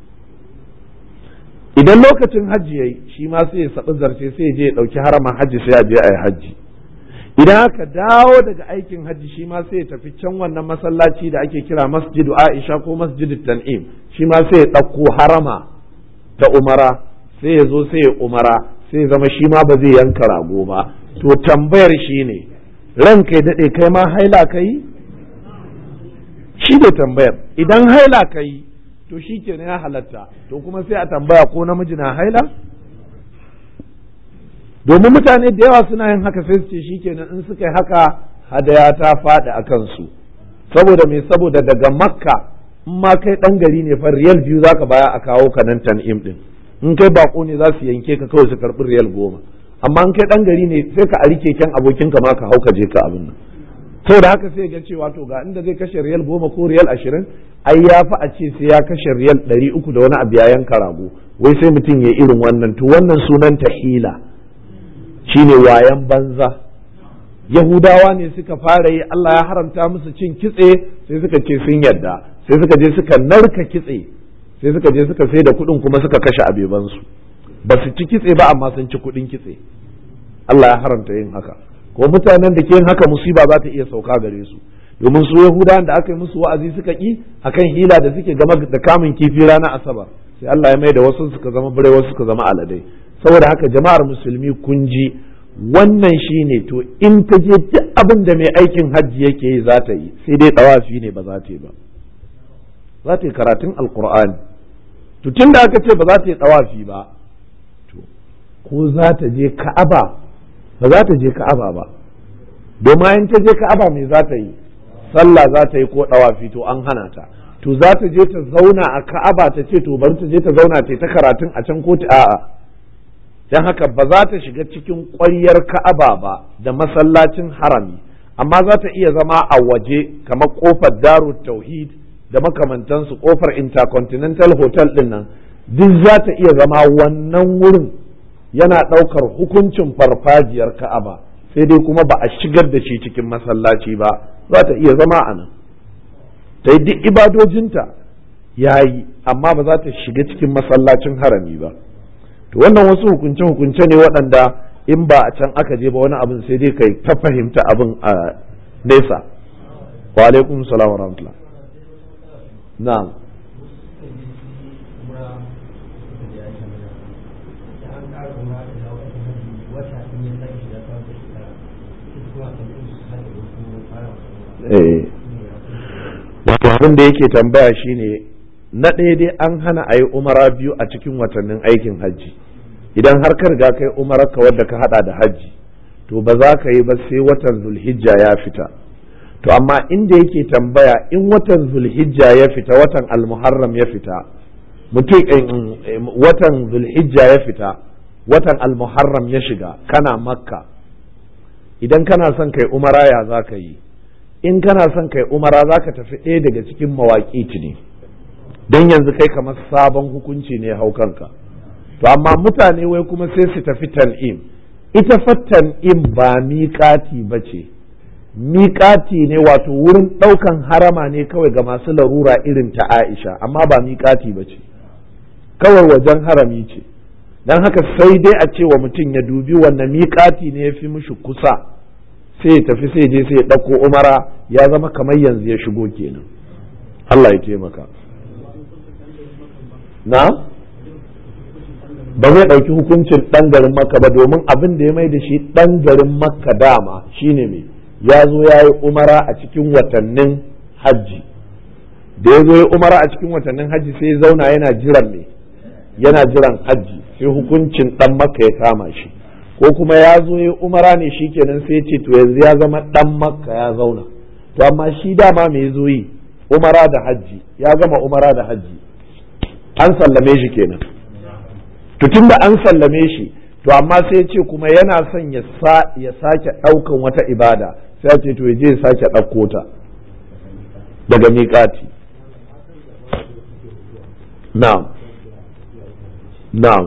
Speaker 1: idan lokacin hajji yayi shi ma sai ya saɓi zarce sai ya je ya ɗauki haraman hajji sai ya je a yi hajji idan aka dawo daga aikin hajji shi ma sai ya tafi can wannan masallaci da ake kira masjidu aisha ko masjidu tan'im shi ma sai ya ɗauko harama ta umara sai ya zo sai ya umara sai ya zama shi ma ba zai yanka rago ba to tambayar shi ne ran kai daɗe kai ma haila ka yi shi ne tambayar idan haila ka yi to shi ke ya halatta to kuma sai a tambaya ko namiji na haila domin mutane da yawa suna yin haka sai su ce shi kenan in suka yi haka hadaya ta faɗi a kansu saboda me saboda daga makka in ma kai ɗan gari ne fa riyal biyu zaka baya a kawo ka nan tan'im ɗin in kai bako ne za su yanke ka kawai su karɓi riyal goma amma in kai ɗan gari ne sai ka ari keken abokinka ma ka hau ka je ka abin nan saboda haka sai ga cewa to ga inda zai kashe riyal goma ko riyal ashirin ai ya fi a ce sai ya kashe riyal ɗari uku da wani abu ya yanka rago wai sai mutum ya irin wannan to wannan sunan ta hila shine wayan banza yahudawa ne suka fara yi Allah ya haramta musu cin kitse sai suka ce sun yarda sai suka je suka narka kitse sai suka je suka sai da kuɗin kuma suka kashe abebansu ba su ci kitse ba amma sun ci kuɗin kitse Allah ya haramta yin haka ko mutanen da ke yin haka musiba za ta iya sauka gare su domin su yahudawan da aka yi musu wa'azi suka ki akan hila da suke game da kamun kifi ranar asabar sai Allah ya mai da wasu suka zama bare wasu suka zama aladai saboda haka jama'ar musulmi kun ji wannan shine to in ta je duk abin da mai aikin hajji yake yi za ta yi sai dai tawafi ne ba za ta yi ba za ta yi karatun alkur'ani to tun da aka ce ba za ta yi tawafi ba to ko za ta je ka'aba ba za ta je ka'aba ba domin in ta je ka'aba me za ta yi sallah za ta yi ko dawafi to an hana ta to za ta je ta zauna a ka'aba ta ce to bari ta je ta zauna ta ta karatun a can ko ta a'a dan haka ba za ta shiga cikin ƙwaryar ka'aba ba da masallacin harami amma za ta iya zama a waje kamar kofar daru tauhid da makamantansu kofar intercontinental hotel din nan duk za ta iya zama wannan wurin yana ɗaukar hukuncin farfajiyar ka'aba sai dai kuma ba a shigar da shi cikin masallaci ba za ta iya zama a nan ta yi duk ibadojinta ya yi amma ba za ta shiga cikin masallacin harami ba to wannan wasu hukunce hukunce ne waɗanda in ba a can aka je ba wani abin sai dai kai ta fahimta abin a nesa wa alaikum salam wa rahmatullah na'am wato abin da yake tambaya shine na ɗaya dai an hana a yi umara biyu a cikin watannin aikin hajji idan har ka riga kai umararka wadda ka hada da hajji to ba za ka yi ba sai watan zulhijja ya fita to amma inda yake tambaya in watan zulhijja ya fita watan almuharram ya fita mutum watan zulhijja ya fita watan almuharram ya shiga kana makka idan kana son kai umara ya za ka yi in kana son kai umara za ka tafi ɗaya daga cikin mawaƙi ne don yanzu kai kamar sabon hukunci ne hau kanka to amma mutane wai kuma sai su tafi tan'im ita fa tan'im ba miƙati ba ce miƙati ne wato wurin ɗaukan harama ne kawai ga masu larura irin ta aisha amma ba miƙati ba ce kawai wajen harami ce don haka sai dai a ce wa mutum ya dubi wannan miƙati ne ya fi mishi kusa sai ya tafi sai je sai ya ɗauko umara ya zama kamar yanzu ya shigo kenan Allah ya taimaka na ba zai ɗauki hukuncin ɗan garin makka ba domin abin da ya mai da shi ɗan garin makka dama shine mai ya zo ya yi umara a cikin watannin hajji da ya zo ya umara a cikin watannin hajji sai ya zauna yana jiran mai yana jiran hajji sai hukuncin ɗan makka ya kama shi ko kuma ya zo ya umara ne shi kenan sai ce to yanzu ya zama ɗan makka ya zauna to amma shi dama me zo yi umara da hajji ya gama umara da hajji an sallame shi kenan to tunda an sallame shi to amma sai ce kuma yana son ya sake ɗaukan wata ibada sai ce to ya je ya sake ɗauko ta daga miƙati na'am na'am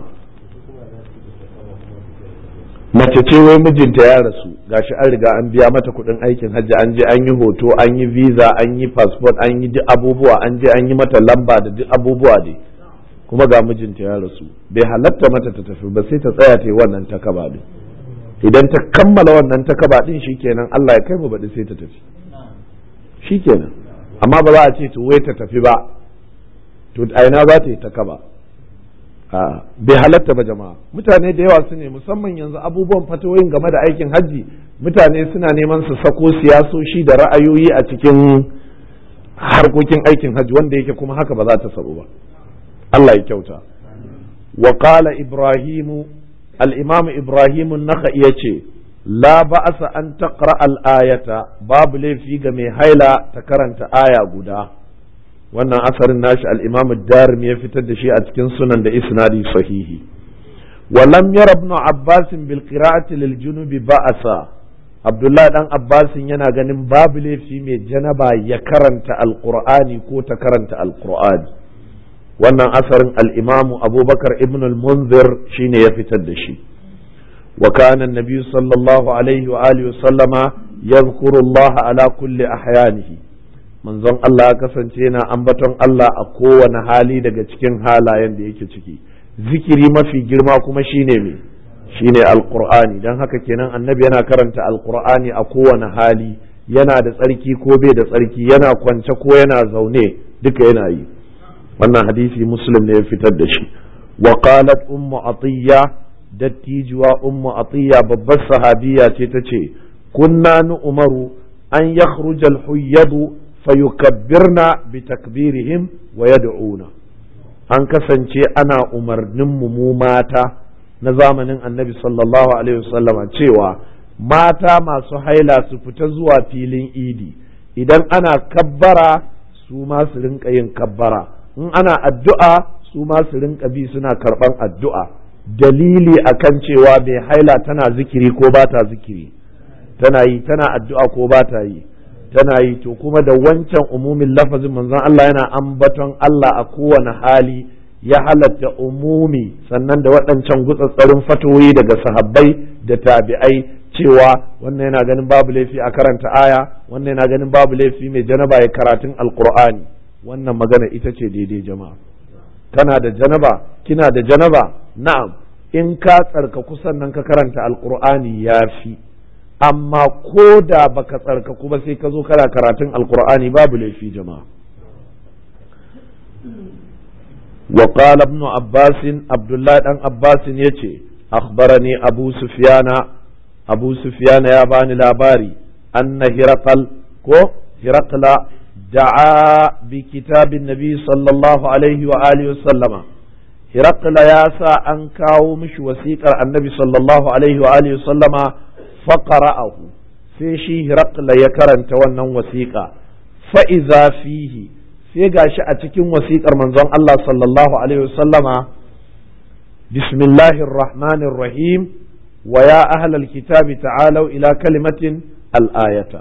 Speaker 1: mace ce wai mijinta ya rasu gashi an riga an biya mata kuɗin aikin hajji an je an yi hoto an yi visa an yi passport an yi duk abubuwa an je an yi mata lamba da duk abubuwa dai kuma ga mijinta ya rasu bai halatta mata ta tafi ba sai ta tsaya ta yi wannan takaba din idan ta kammala wannan takaba din shikenan Allah ya kai mu baɗi sai ta tafi shikenan amma ba za a ce to wai ta tafi ba to a ina za ta yi takaba a bai halatta ba jama'a mutane da yawa su ne musamman yanzu abubuwan fatawoyin game da aikin hajji mutane suna neman su sako siyasoshi da ra'ayoyi a cikin harkokin aikin hajji wanda yake kuma haka ba za ta sabu ba Allah ya kyauta wa qala ibrahimu al-imam ibrahim an-nakhai yace la ba'asa an taqra al-ayata babu laifi ga mai haila ta karanta aya guda wannan asarin nashi al-imam ad-darimi ya fitar da shi a cikin sunan da isnadi sahihi wa lam yara ibn abbas bil qira'ati lil junubi ba'asa abdullahi dan abbasin yana ganin babu laifi mai janaba ya karanta alqur'ani ko ta karanta alqur'ani wannan asarin al'imamu abubakar ibn al-munzir shine ya fitar da shi wa kana annabi sallallahu alaihi wa alihi sallama yadhkuru Allah ala kulli ahyanihi manzon Allah ya kasance yana ambaton Allah a kowane hali daga cikin halayen da yake ciki zikiri mafi girma kuma shine me shine alqur'ani dan haka kenan annabi yana karanta alqur'ani a kowane hali yana da tsarki ko bai da tsarki yana kwance ko yana zaune duka yana yi wannan hadisi muslim ne ya fitar da shi wa qalat ummu atiya dattijuwa ummu atiya babbar sahabiya ce ta ce kunna nu umaru an yakhruja al-huyyadu fayukabbirna bi takbirihim wa yad'una an kasance ana umarnin mu mu mata na zamanin annabi sallallahu alaihi wasallama cewa mata masu haila su fita zuwa filin idi idan ana kabbara su ma su rinka yin kabbara in ana addu'a su ma su rinka bi suna karɓan addu'a dalili akan cewa mai haila tana zikiri ko ba ta zikiri tana yi tana addu'a ko ba ta yi tana yi to kuma da wancan umumin lafazin manzon Allah yana ambaton Allah a kowane hali ya halatta umumi sannan da waɗancan gutsatsarin fatoyi daga sahabbai da tabi'ai cewa wannan yana ganin babu laifi a karanta aya wannan yana ganin babu laifi mai janaba ya karatun alkur'ani wannan magana ita ce daidai jama'a kana da janaba kina da janaba na'am in ka tsarkaku sannan ka karanta alkur'ani ya fi amma ko da baka tsarkaku ba sai ka zo kana karatun alkur'ani babu laifi jama'a وقال ابن عباس عبد الله بن عباس يتي أخبرني أبو سفيان أبو سفيان يا باني لاباري أن هرقل كو هرقل دعا بكتاب النبي صلى الله عليه وآله وسلم هرقل يا سا أنكاو مش وسيقر النبي صلى الله عليه وآله وسلم فقرأه sai shi Hirakla ya karanta wannan wasiƙa fa'iza fihi sai gashi a cikin wasiƙar manzon Allah sallallahu Alaihi wasallama bismillahir rahmanir rahim wa ya ahlal kitabi ta'alau ila kalimatin al'ayata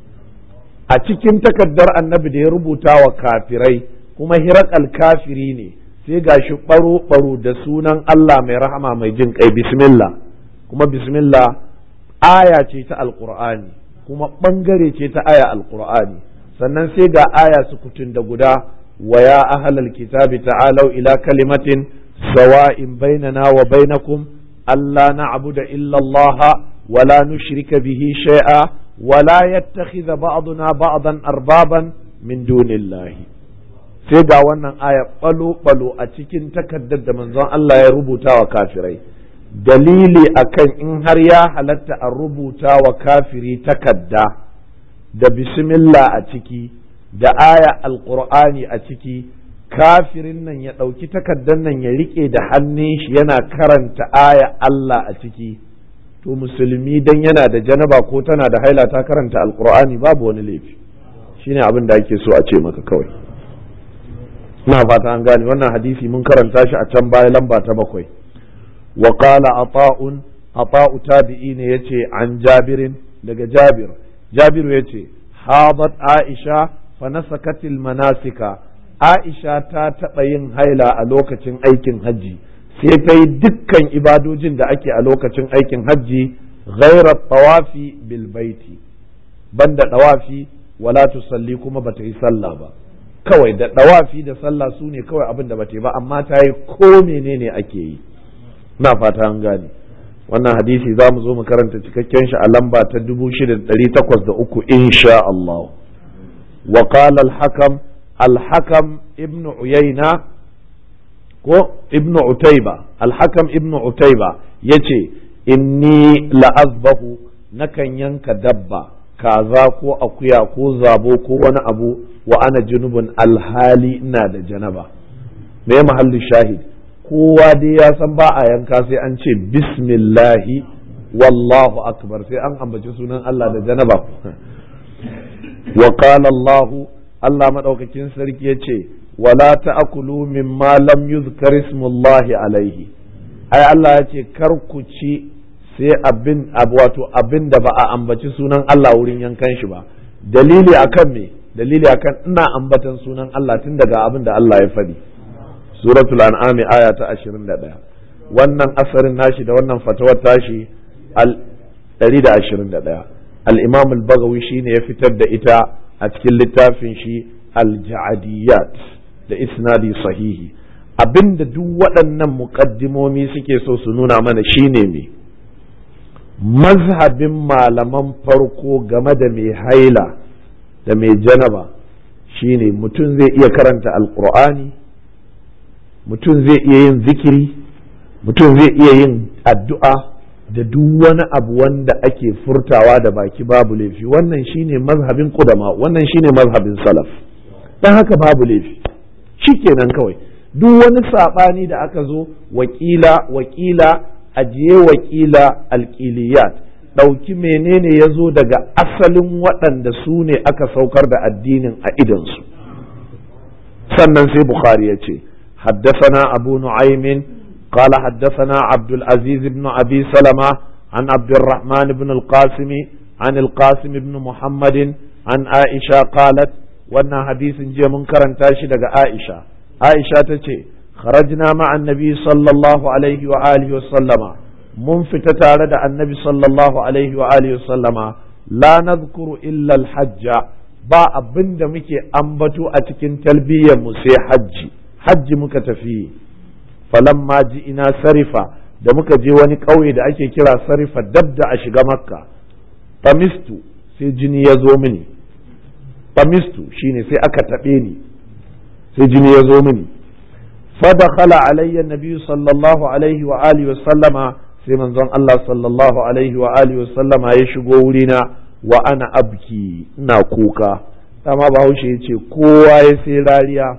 Speaker 1: a cikin takaddar annabi da ya rubuta wa kafirai kuma hirakal kafiri ne sai gashi ɓaro-ɓaro da sunan Allah mai rahama mai jin kai bismillah kuma bismillah aya ce ta alƙur'ani kuma ɓangare ce ta aya alƙur'ani sannan sai ga aya sukutun da guda wa ya ahlal kitabi ta'alau ila kalimatin sawa'in bainana wa bainakum alla na'budu illa Allah wa la nushrika bihi shay'a wa la yattakhidha ba'duna ba'dan arbaban min dunillahi sai ga wannan aya balo balo a cikin takaddar da manzon Allah ya rubuta wa kafirai dalili akan in har ya halatta a rubuta wa kafiri takadda da bismillah a ciki da aya alqur'ani a ciki kafirin nan ya ɗauki takaddan nan ya riƙe da hannun shi yana karanta aya Allah a ciki to musulmi dan yana da janaba ko tana da haila ta karanta alqur'ani babu wani laifi shine abin da ake so a ce maka kawai ina fata an gane wannan hadisi mun karanta shi a can baya lamba ta bakwai wa qala ata'un ata'u tabi'i ne yace an jabirin daga jabir jabiru yace hadat aisha fa nasakatil manasika aisha ta taɓa yin haila a lokacin aikin hajji sai ta yi dukkan ibadojin da ake a lokacin aikin hajji ghairar tawafi bil baiti banda tawafi wala tusalli kuma bata yi sallah ba kawai da dawafi da sallah su ne kawai abin da bata yi ba amma ta yi ko menene ake yi na fata an gane wannan hadisi za mu zo mu karanta cikakken shi a lamba ta 6803 insha Allah wa qala al-hakam al-hakam ibnu uyayna ko ibnu utayba al-hakam ibnu utayba yace inni la'azbahu nakan yanka dabba kaza ko akuya ko zabo ko wani abu wa ana junubun alhali ina da janaba me mahallin shahid kowa dai ya san ba a yanka sai an ce bismillahi wallahu akbar sai an ambaci sunan Allah da janaba wa qala Allah Allah madaukakin sarki yace wala ta'kulu mimma lam yuzkar ismullahi alaihi ai Allah yace kar ku ci sai abin wato abin da ba a ambaci sunan Allah wurin yankan shi ba dalili akan me dalili akan ina ambatan sunan Allah tun daga abin da Allah ya faɗi suratul an'am aya ta 21 wannan asarin nashi da wannan fatawar tashi al 121 al-imam al-bagawi shine ya fitar da ita a cikin littafin shi al-ja'adiyat da isnadi sahihi abinda duk waɗannan muƙaddimomi suke so su nuna mana shine me mazhabin malaman farko game da mai haila da mai janaba shine mutum zai iya karanta alkur'ani mutum zai iya yin zikiri mutum zai iya yin addu'a da duk wani abu wanda ake furtawa da baki babu laifi wannan shine mazhabin kudama wannan shine mazhabin salaf dan haka babu laifi shikenan kawai duk wani saɓani da aka zo wakila wakila ajiye wakila alƙiliyat ɗauki menene ya zo daga asalin waɗanda su ne aka saukar da addinin a idansu sannan sai bukhari ya ce haddasana abu nu'aymin قال حدثنا عبد العزيز بن أبي سلمة عن عبد الرحمن بن القاسم عن القاسم بن محمد عن عائشة قالت وانا حديث جي منكرا تاشد عائشة عائشة تتي خرجنا مع النبي صلى الله عليه وآله وسلم من فتتارد النبي صلى الله عليه وآله وسلم لا نذكر إلا الحج ba abin da muke ambato a cikin talbiyyar mu sai hajji hajji muka tafi falamma ji ina sarifa da muka je wani ƙauye da ake kira sarifa dab da a shiga makka famistu sai jini ya zo mini famistu shine sai aka taɓe ni sai jini ya zo mini fadakhala alayya nabi sallallahu alaihi wa alihi wa sallama sai manzon Allah sallallahu alaihi wa alihi wa sallama ya shigo wurina wa ana abki ina kuka dama bahaushe ya ce kowa ya sai rariya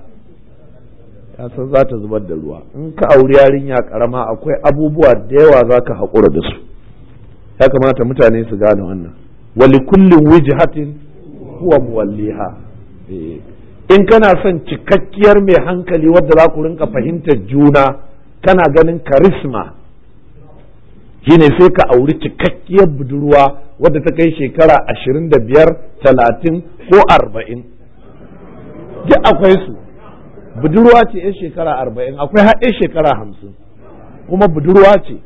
Speaker 1: ya san za ta zubar da ruwa in ka auri yarinya karama akwai abubuwa da yawa za ka haƙura da su ya kamata mutane su gane wannan wali kullum wijhatin huwa muwalliha in kana son cikakkiyar mai hankali wadda za ku rinka fahimtar juna kana ganin karisma shine sai ka auri cikakkiyar budurwa wadda ta kai shekara ashirin da biyar talatin ko arba'in duk akwai su budurwa ce 'yan shekara arba'in akwai haɗe shekara hamsin kuma budurwa ce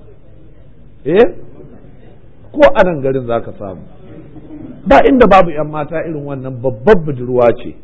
Speaker 1: eh ko a nan garin za ka samu ba inda babu 'yan mata irin wannan babbar budurwa ce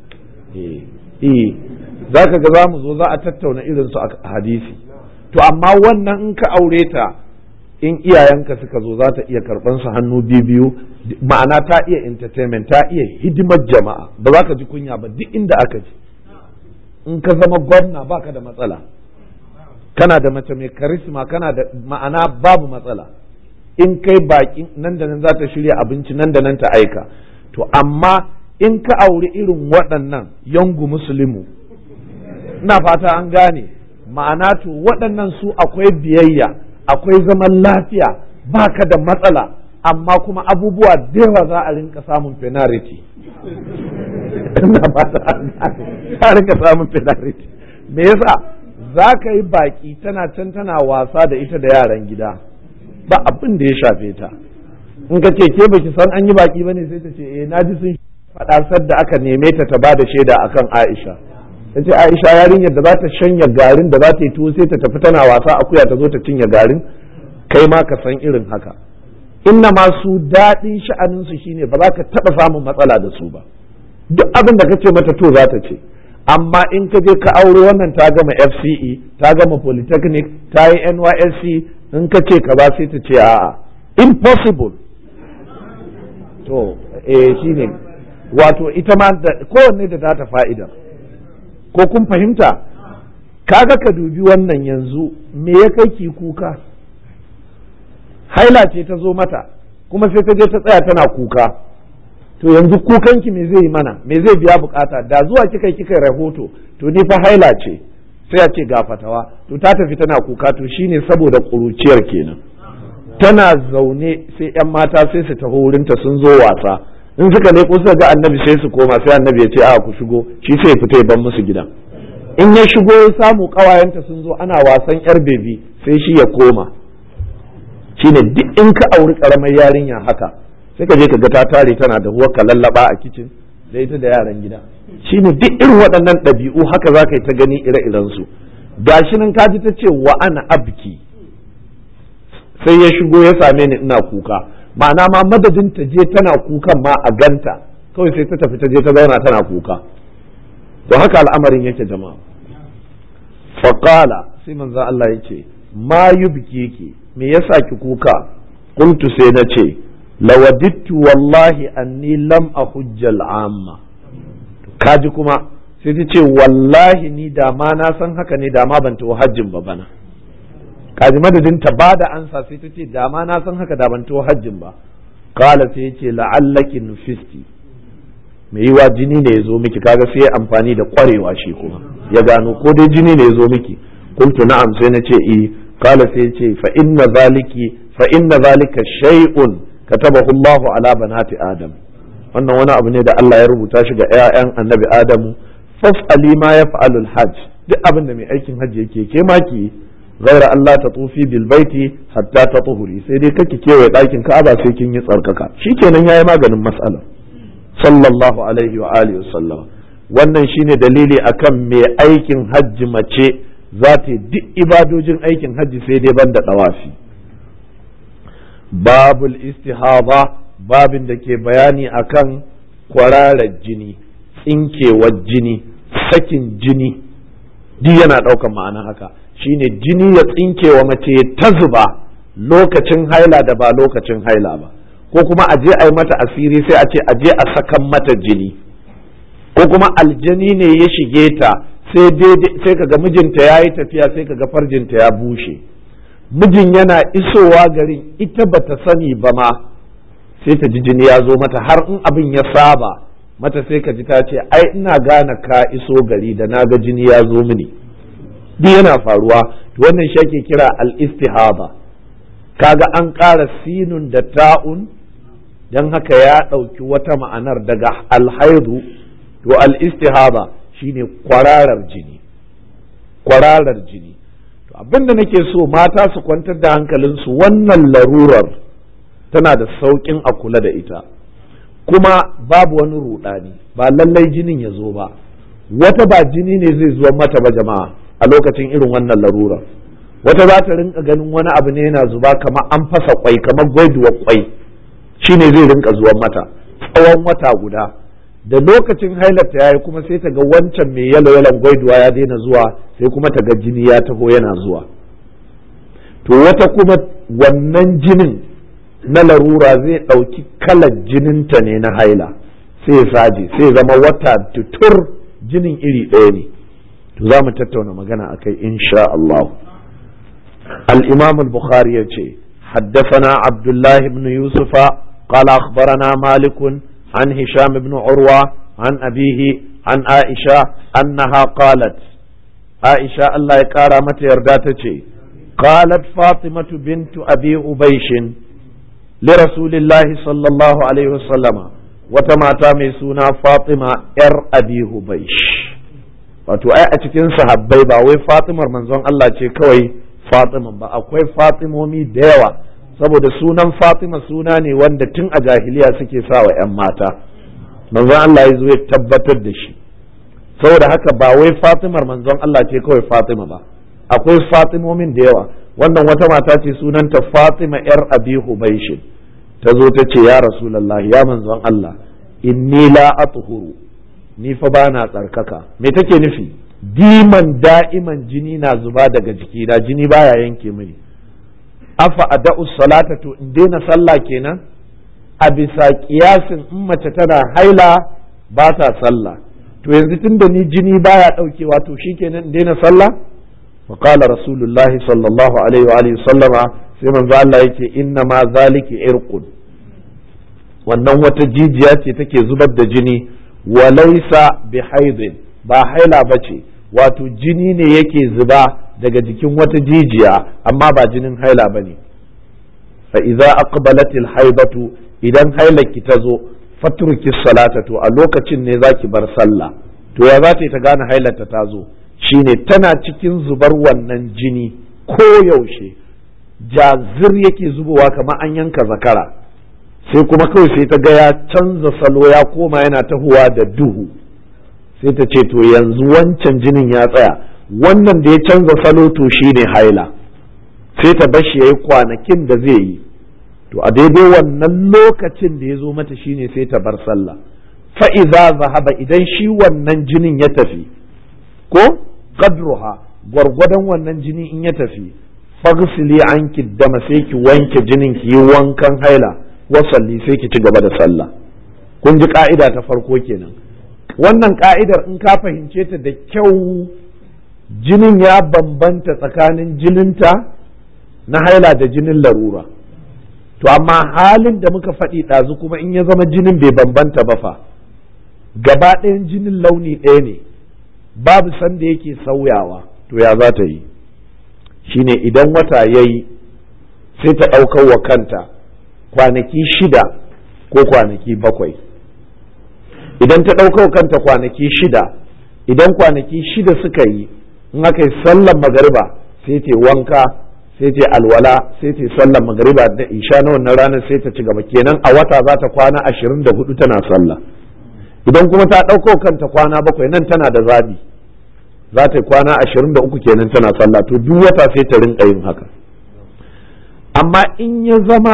Speaker 1: eh za ka ga za mu zo za a tattauna irinsu a hadisi to amma wannan in ka aure ta in iyayenka suka zo za ta iya karɓan su hannu biyu ma'ana ta iya entertainment ta iya hidimar jama'a ba za ka ji kunya ba duk inda aka ji in ka zama gwamna baka da matsala kana da mace mai karisma kana da ma'ana babu matsala in kai baki nan da nan za ta shirya abinci nan da nan ta aika to amma in ka auri irin waɗannan yangu musulmu ina fata an gane ma'ana to waɗannan su akwai biyayya akwai zaman lafiya baka da matsala amma kuma abubuwa da yawa za a rinka samun penalty ina fata an gane za a rinka samun penalty me yasa za ka yi baki tana can tana wasa da ita da yaran gida ba abin da ya shafe ta in ka ce ke baki san an yi baki bane sai ta ce eh naji sun faɗa sadda aka neme ta ta bada shaida akan Aisha ta ce Aisha yarinyar da za ta shanya garin da za ta yi tuwo sai ta tafi tana wasa akuya ta zo ta cinye garin kai ma ka san irin haka inna ma su daɗin sha'anin su shine ba za ka taɓa samun matsala da su ba duk abin da ka ce mata to za ta ce amma in ka je ka aure wannan ta gama FCE ta gama polytechnic ta yi NYSC in ka ce ka ba sai ta ce a'a impossible to eh shine wato ita ma kowanne da ta fa'ida ko kun fahimta kaga ka dubi wannan yanzu me ya kai ki kuka haila ce ta zo mata kuma sai ta je ta tsaya tana kuka to yanzu kukanki me zai yi mana me zai biya bukata da zuwa kika kika rahoto to ni fa haila ce sai a ce ga fatawa to ta tafi tana kuka to shine saboda ƙuruciyar kenan tana zaune sai yan mata sai su taho wurinta sun zo wasa in suka leko suka ga annabi sai su koma sai annabi ya ce a ku shigo shi sai fita ya ban musu gidan in ya shigo ya samu kawayenta sun zo ana wasan yar bebi sai shi ya koma shine duk in ka auri karamar yarinya haka sai ka je ka ga ta tare tana da huwa ka lallaba a kicin da ita da yaran gida shine duk irin waɗannan ɗabi'u haka za ka yi ta gani ire-iren su gashi nan ka ji ta ce wa ana abki sai ya shigo ya same ni ina kuka ma'ana ma madadin ta je tana kukan ma a ganta kawai sai ta tafi ta je ta zauna tana kuka to haka al'amarin yake jama'a faqala sai manzo Allah yake ma yubkiki me yasa ki kuka qultu sai na ce lawadittu wallahi anni lam ahujjal amma kaji kuma sai ta ce wallahi ni da ma na san haka ne da ma ban tawo hajjin ba bana kaji madadin ta ba da ansa sai ta ce da ma na san haka da ban tawo hajjin ba kala sai ya ce la'allaki nufisti mai yiwa jini ne ya zo miki kaga sai ya amfani da kwarewa shi kuma ya gano ko dai jini ne ya zo miki kuntu na'am sai na ce eh kala sai ya ce fa inna zaliki fa inna zalika shay'un katabahu Allahu ala banati Adam wannan wani abu ne da Allah ya rubuta shi ga ƴaƴan Annabi Adamu fas'ali ma yaf'alul hajj duk abin da mai aikin hajji yake ke ma ki ghaira Allah ta tufi bil baiti hatta ta tuhuri sai dai kake kewaye ɗakin Ka'aba sai kin yi tsarkaka shikenan yayi maganin mas'alar sallallahu alaihi wa alihi wa sallam wannan shine dalili akan mai aikin hajji mace za ta duk ibadojin aikin hajji sai dai banda dawafi babul istihaba babin da ke bayani akan kwararar jini tsinkewar jini sakin jini duk yana ɗaukar ma'ana haka shine jini ya tsinke wa mace ta zuba lokacin haila da ba lokacin haila ba ko kuma a je a yi mata asiri sai a ce a je a sakan mata jini ko kuma aljani ne ya shige ta sai kaga mijinta ya yi tafiya sai kaga farjinta ya bushe mijin yana isowa garin ita bata sani ba ma sai ta ji jini ya zo mata har in abin ya saba mata sai ka ji ta ce ai ina gane ka iso gari da na ga jini ya zo mini duk yana faruwa to wannan shi ake kira al-istihaba kaga an ƙara sinun da ta'un don haka ya ɗauki wata ma'anar daga alhaidu to al-istihaba shine kwararar jini kwararar jini to abinda nake so mata su kwantar da hankalinsu wannan larurar tana da sauƙin a kula da ita kuma babu wani ruɗani ba lallai jinin ya zo ba wata ba jini ne zai zuwa mata ba jama'a a lokacin irin wannan larurar wata za ta rinka ganin wani abu ne yana zuba kamar an fasa kwai kamar gwaiduwar kwai shine zai rinka zuwan mata tsawon wata guda da lokacin hailarta ya yi kuma sai ta ga wancan mai yalo yalon gwaiduwa ya daina zuwa sai kuma ta ga jini ya taho yana zuwa to wata kuma wannan jinin na larura zai ɗauki kalar jininta ne na haila sai ya saje sai zama wata tutur jinin iri ɗaya ne to za mu tattauna magana akai insha Allah الإمام البخاري يجي حدثنا عبد الله بن يوسف قال أخبرنا مالك عن هشام بن عروة عن أبيه عن عائشة أنها قالت عائشة الله يقارى متى يرداتك قالت فاطمة بنت أبي أبيش لرسول الله صلى الله عليه وسلم وتما تامسونا فاطمة إر أبي أبيش wato ai a cikin sahabbai ba wai Fatimar manzon Allah ce kawai Fatima ba akwai Fatimomi da yawa saboda sunan Fatima suna ne wanda tun a jahiliya suke sa wa 'yan mata manzon Allah ya zo ya tabbatar da shi saboda haka ba wai Fatimar manzon Allah ce kawai Fatima ba akwai Fatimomin da yawa wannan wata mata ce sunanta Fatima yar Abi Hubaishin ta zo ta ce ya Rasulullah ya manzon Allah inni la athuru ni fa bana tsarkaka me take nufi diman da'iman jini na zuba daga jikina jini baya yanke mini afa ada'u salata to in daina sallah kenan a bisa kiyasin in mace tana haila ba ta sallah to yanzu tunda ni jini baya daukewa to shikenan in daina sallah fa qala rasulullahi sallallahu alaihi wa alihi sallama sai manzo Allah yake inna ma zaliki irqun wannan wata jijiya ce take zubar da jini wa laysa bihaidin ba haila bace wato jini ne yake zuba daga jikin wata jijiya amma ba jinin haila ba ne fa idza aqbalat haibatu idan hailaki ta zo fatruki salata to a lokacin ne zaki bar sallah to ya za ta ta gane hailarta ta zo shine tana cikin zubar wannan jini ko yaushe jazir yake zubowa kamar an yanka zakara sai kuma kawai sai ta ga ya canza salo ya koma yana tahowa da duhu sai ta ce to yanzu wancan jinin ya tsaya wannan da ya canza salo to shi ne haila sai ta bashi ya yi kwanakin da zai yi to a daidai wannan lokacin da ya zo mata shine sai ta bar sallah fa'iza zahaba idan shi wannan jinin ya tafi ko qadruha gwargwadon wannan jini in ya tafi fagsili an dama sai ki wanke jinin ki yi wankan haila wasalli sai ki ci gaba da sallah kun ji ka'ida ta farko kenan wannan ka'idar in ka fahimce ta da kyau jinin ya bambanta tsakanin jininta na haila da jinin larura to amma halin da muka faɗi ɗazu kuma in ya zama jinin bai bambanta ba fa gaba ɗayan jinin launi ɗaya ne babu sanda yake sauyawa to ya za ta yi shine idan wata ya yi sai ta ɗaukar wa kanta kwanaki shida ko kwanaki bakwai idan ta ɗaukar kanta kwanaki shida idan kwanaki shida suka yi in aka yi sallan magariba sai ta wanka sai ta alwala sai ta sallan magariba da isha na wannan ranar sai ta ci gaba kenan a wata za ta kwana ashirin da hudu tana sallah idan kuma ta ɗaukar kanta kwana bakwai nan tana da zabi za ta yi kwana ashirin da uku kenan tana sallah to duk wata sai ta rinka yin haka amma in ya zama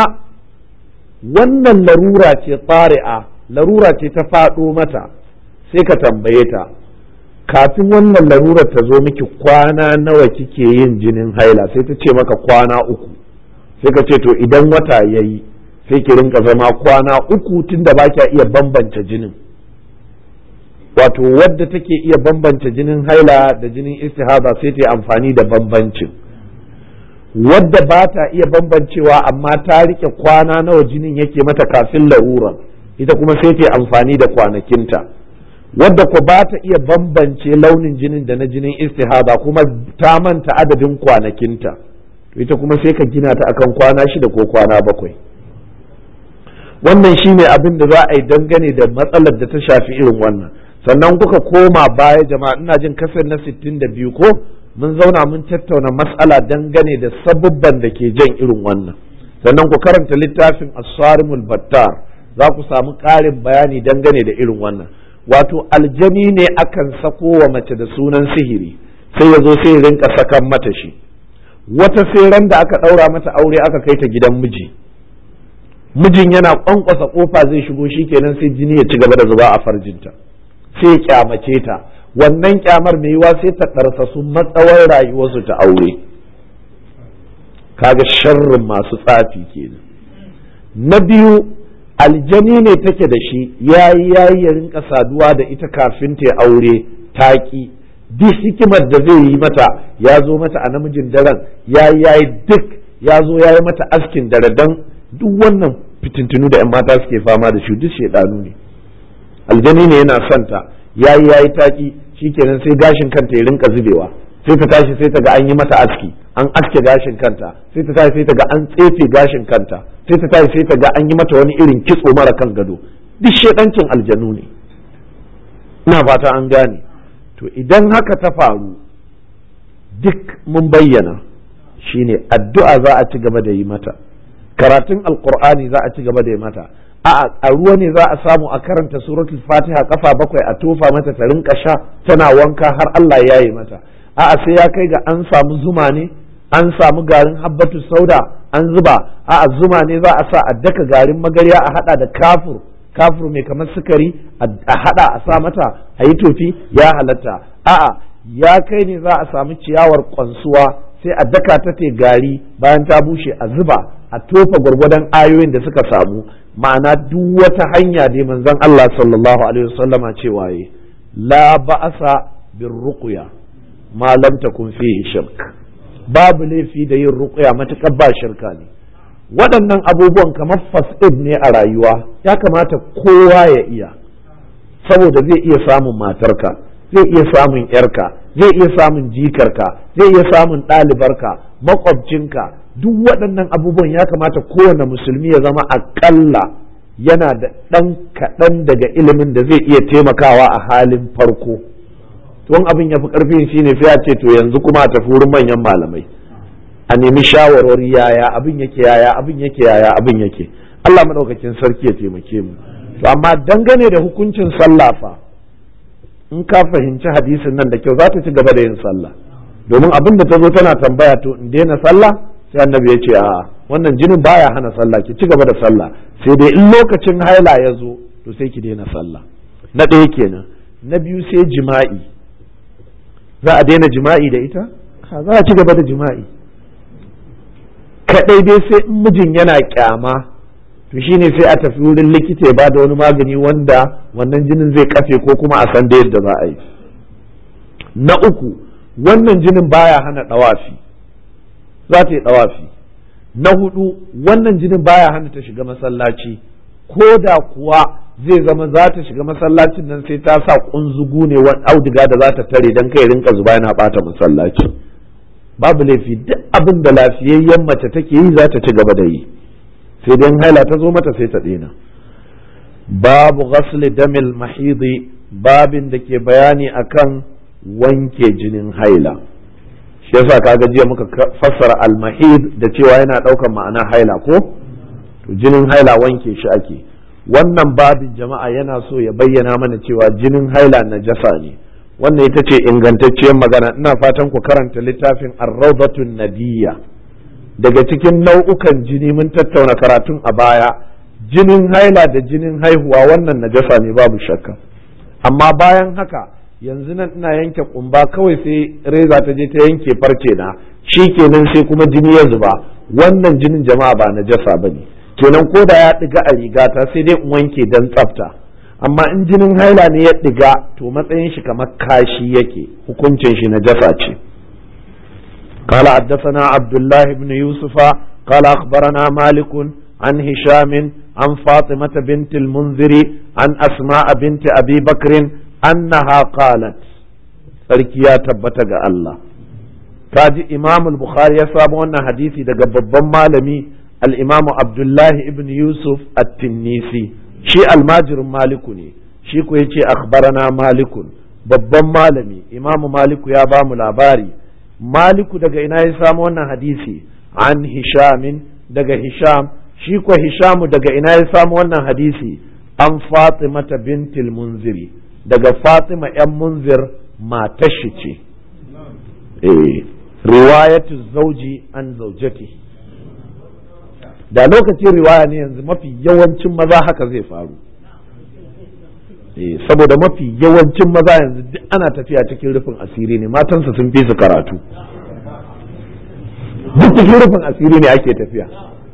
Speaker 1: wannan larura ce tsari'a larura ce ta faɗo mata sai ka tambaye ta kafin wannan larurar ta zo miki kwana nawa kike yin jinin haila sai ta ce maka kwana uku sai ka ce to idan wata ya yi sai ki rinka zama kwana uku tunda ba kya iya bambanta jinin wato wadda take iya bambanta jinin haila da jinin istihada sai ta yi amfani da bambancin wadda ba ta iya bambancewa amma ta rike kwana nawa jinin yake mata kafin larura ita kuma sai ta yi amfani da kwanakinta wadda ko ba ta iya bambance launin jinin da na jinin istihada kuma ta manta adadin kwanakinta to ita kuma sai ka gina ta akan kwana shida ko kwana bakwai wannan shine abin da za a yi dangane da matsalar da ta shafi irin wannan sannan kuka koma baya jama'a ina jin kasar na 62 ko mun zauna mun tattauna mas'ala dangane da sabubban da ke jan irin wannan sannan ku karanta littafin as-sarimul battar za ku samu ƙarin bayani dangane da irin wannan wato aljani ne akan sako wa mace da sunan sihiri sai ya zo sai ya rinka sakan mata shi wata sai ran da aka ɗaura mata aure aka kai ta gidan miji mijin yana kwankwasa kofa zai shigo shi kenan sai jini ya ci gaba da zuba a farjinta sai ya kyamace ta wannan kyamar mai yiwa sai ta ɗarsa su matsawar rayuwarsu ta aure kaga sharrin masu tsafi kenan na biyu aljani ne take da shi yayi yayi ya rinka saduwa da ita kafin ta aure taki duk hikimar da zai yi mata ya zo mata a namijin daren yayi yayi duk ya zo yayi mata askin dare dan duk wannan fitintunu da 'yan mata suke fama da shi duk shaidanu ne aljani ne yana son ta yayi yayi taki shikenan sai gashin kanta ya rinka zubewa sai ta tashi sai ta ga an yi mata aski an aske gashin kanta sai ta tashi sai ta ga an tsefe gashin kanta sai ta tashi sai ta ga an yi mata wani irin kitso mara kan gado duk shedancin aljanu ne ina fata an gane to idan haka ta faru duk mun bayyana shine addu'a za a ci gaba da yi mata karatun alqur'ani za a ci gaba da yi mata a ruwa ne za a samu a karanta suratul fatiha kafa bakwai a tofa mata ta rinka sha tana wanka har Allah ya yi mata a'a sai ya kai ga an samu zuma ne an samu garin habbatu sauda an zuba a'a zuma ne za a sa a daka garin magarya a hada da kafur kafur mai kamar sukari a hada a sa mata a yi tofi ya halatta a'a ya kai ne za a samu ciyawar kwansuwa sai a daka ta te gari bayan ta bushe a zuba a tofa gwargwadon ayoyin da suka samu ma'ana duk wata hanya da manzon Allah sallallahu alaihi wasallama cewa yi la ba'asa bir ruqya ma lam takun fihi shirk babu laifi da yin ruqya matakar ba shirka ne waɗannan abubuwan kamar fas'id ne a rayuwa ya kamata kowa ya iya saboda zai iya samun matarka zai iya samun yarka zai iya samun jikarka zai iya samun ɗalibarka makwabcinka duk waɗannan abubuwan ya kamata kowane musulmi ya zama aƙalla yana da ɗan kaɗan daga ilimin da zai iya taimakawa a halin farko tun abin ya fi ƙarfin shi ne sai a ce to yanzu kuma a tafi wurin manyan malamai a nemi shawarwari yaya abin yake yaya abin yake yaya abin yake Allah maɗaukakin sarki ya taimake mu to amma dangane da hukuncin sallah fa in ka fahimci hadisin nan da kyau za ta ci gaba da yin sallah domin abin da ta zo tana tambaya to in daina sallah sai annabi ya ce a'a wannan jinin baya hana sallah ki ci gaba da sallah sai dai in lokacin haila ya zo to sai ki daina sallah na ɗaya kenan na biyu sai jima'i za a daina jima'i da ita za a ci gaba da jima'i kaɗai dai sai in mijin yana kyama to shine sai a tafi wurin likita ya ba da wani magani wanda wannan jinin zai kafe ko kuma a san da yadda za a yi na uku wannan jinin baya hana ɗawafi za ta yi ɗawafi na hudu wannan jinin baya hana ta shiga masallaci ko da kuwa zai zama za ta shiga masallacin nan sai ta sa kunzugu ne wani auduga da za ta tare don kai rinka zuba yana bata masallaci babu laifi duk abin da lafiyayyen mace take yi za ta ci gaba da yi sai dai haila ta zo mata sai ta daina babu ghasli damil mahidi babin da ke bayani akan wanke jinin haila shi yasa kaga jiya muka fassara almahid da cewa yana ɗaukar ma'ana haila ko to jinin haila wanke shi ake wannan babin jama'a yana so ya bayyana mana cewa jinin haila najasa ne wannan ita ce ingantacciyar magana ina fatan ku karanta littafin ar-rawdatun nadiyya daga cikin nau'ukan jini mun tattauna karatun a baya jinin haila da jinin haihuwa wannan najasa ne babu shakka amma bayan haka yanzu nan ina yanke kumba kawai sai reza ta je ta yanke farce na shi kenan sai kuma jini ya zuba wannan jinin jama'a ba na jasa ba ne kenan ko da ya ɗiga a rigata sai dai in wanke don tsafta amma in jinin haila ne ya ɗiga to matsayin shi kamar kashi yake hukuncin shi na jasa ce قال حدثنا عبد الله بن يوسف قال أخبرنا مالك عن هشام عن فاطمة بنت المنذر عن أسماء بنت أبي بكر أنها قالت sarki ya tabbata ga Allah kaji imam al-bukhari ya samu wannan hadisi daga babban malami al-imamu abdullahi ibn yusuf at-tinnisi shi almajirin maliku ne shi ko yace akhbarana malikun babban malami imamu maliku ya ba mu labari maliku daga ina ya samu wannan hadisi an hishamin daga hisham shi ko hishamu daga ina ya samu wannan hadisi an fatimata bintil munziri daga fatima yan munzir matar shi ce eh riwayatu zauji an zaujati da lokacin riwaya ne yanzu mafi yawancin maza haka zai faru saboda mafi yawancin maza yanzu duk ana tafiya cikin rufin asiri ne matansa sun fi su karatu duk cikin rufin asiri ne ake tafiya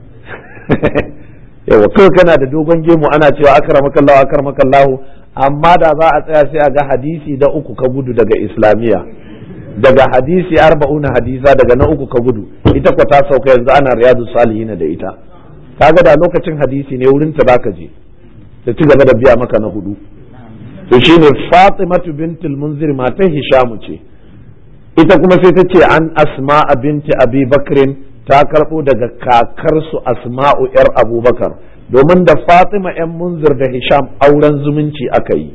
Speaker 1: yawa kawai kana da dogon gemu ana cewa akramakallahu akramakallahu amma da za a tsaya sai a ga hadisi da uku ka gudu daga islamiyya daga hadisi arba'una hadisa daga na uku ka gudu ita kwa ta sauka yanzu ana riyadu salihin da ita kaga da lokacin hadisi ne wurin ta zaka je ta ci gaba da biya maka na hudu to shine Fatimatu bintul Munzir matan Hishamu ce ita kuma sai ta ce an Asma'a binti Abi Bakrin ta karbo daga kakarsu Asma'u yar Abubakar domin da Fatima yan Munzir da Hisham auren zumunci aka yi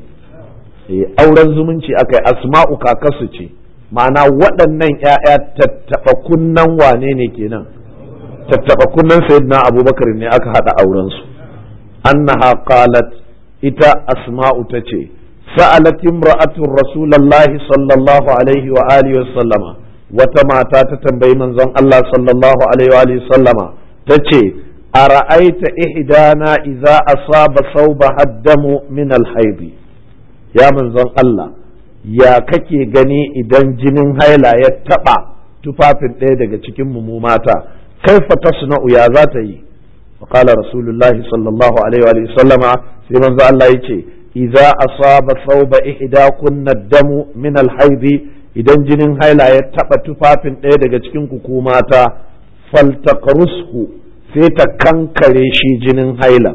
Speaker 1: auren zumunci aka yi Asma'u kakarsu ce ma'ana waɗannan ‘ya'ya tattaɓa kunnan wane ne kenan tattaɓa kunnan sayyidina abubakar ne aka haɗa aurensu annaha qalat ita asma'u ta ce sa'alat imra'atun rasulallahi sallallahu alaihi wa alihi wa sallama wata mata ta tambayi manzon Allah sallallahu alaihi wa alihi sallama ta ce a ra'aita ihdana idza asaba sauba haddamu min alhaidi ya manzon Allah ya kake gani idan jinin haila ya taɓa tufafin ɗaya daga cikin mu mata kaifa tasna'u ya za ta yi qala rasulullahi sallallahu alaihi wa sallama sai manzo Allah yace idza asaba thawba ihdakunna damu min al idan jinin haila ya taɓa tufafin ɗaya daga cikin ku mata faltaqrushu sai ta kankare shi jinin haila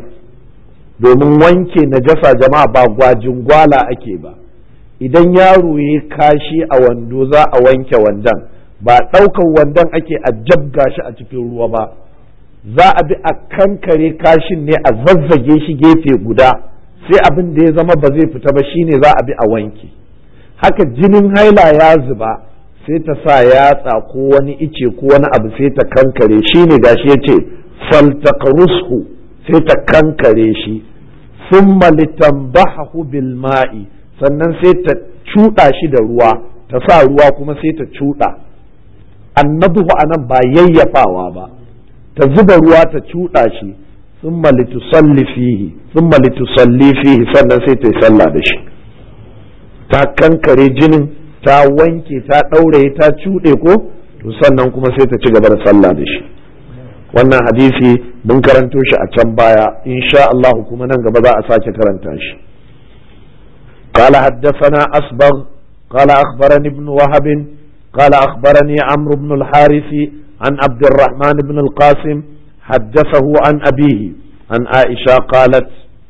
Speaker 1: domin wanke najasa jama'a ba gwajin gwala ake ba idan yaro ya kashi a wando za a wanke wandon ba ɗaukar wandon ake a jabga shi a cikin ruwa ba za a bi a kankare kashin ne a zazzage shi gefe guda sai abin da ya zama ba zai fita ba shine za a bi a wanke haka jinin haila ya zuba sai ta sa yatsa ko wani ice ko wani abu sai ta kankare shine gashi ya ce faltaqrushu sai ta kankare shi thumma litanbahu bil ma'i sannan sai ta cuɗa shi da ruwa ta sa ruwa kuma sai ta cuɗa annabuhu anan ba yayyafawa ba ta zuba ruwa ta cuɗa shi thumma litusalli fihi thumma litusalli fihi sannan sai ta yi sallah da shi ta kankare jinin ta wanke ta ɗaure ta cuɗe ko to sannan kuma sai ta ci gaba da sallah da shi wannan hadisi mun karanto shi a can baya insha Allah kuma nan gaba za a sake karanta shi قال حدثنا أصبغ قال أخبرني ابن وهب قال أخبرني عمرو بن الحارث عن عبد الرحمن بن القاسم حدثه عن أبيه عن عائشة قالت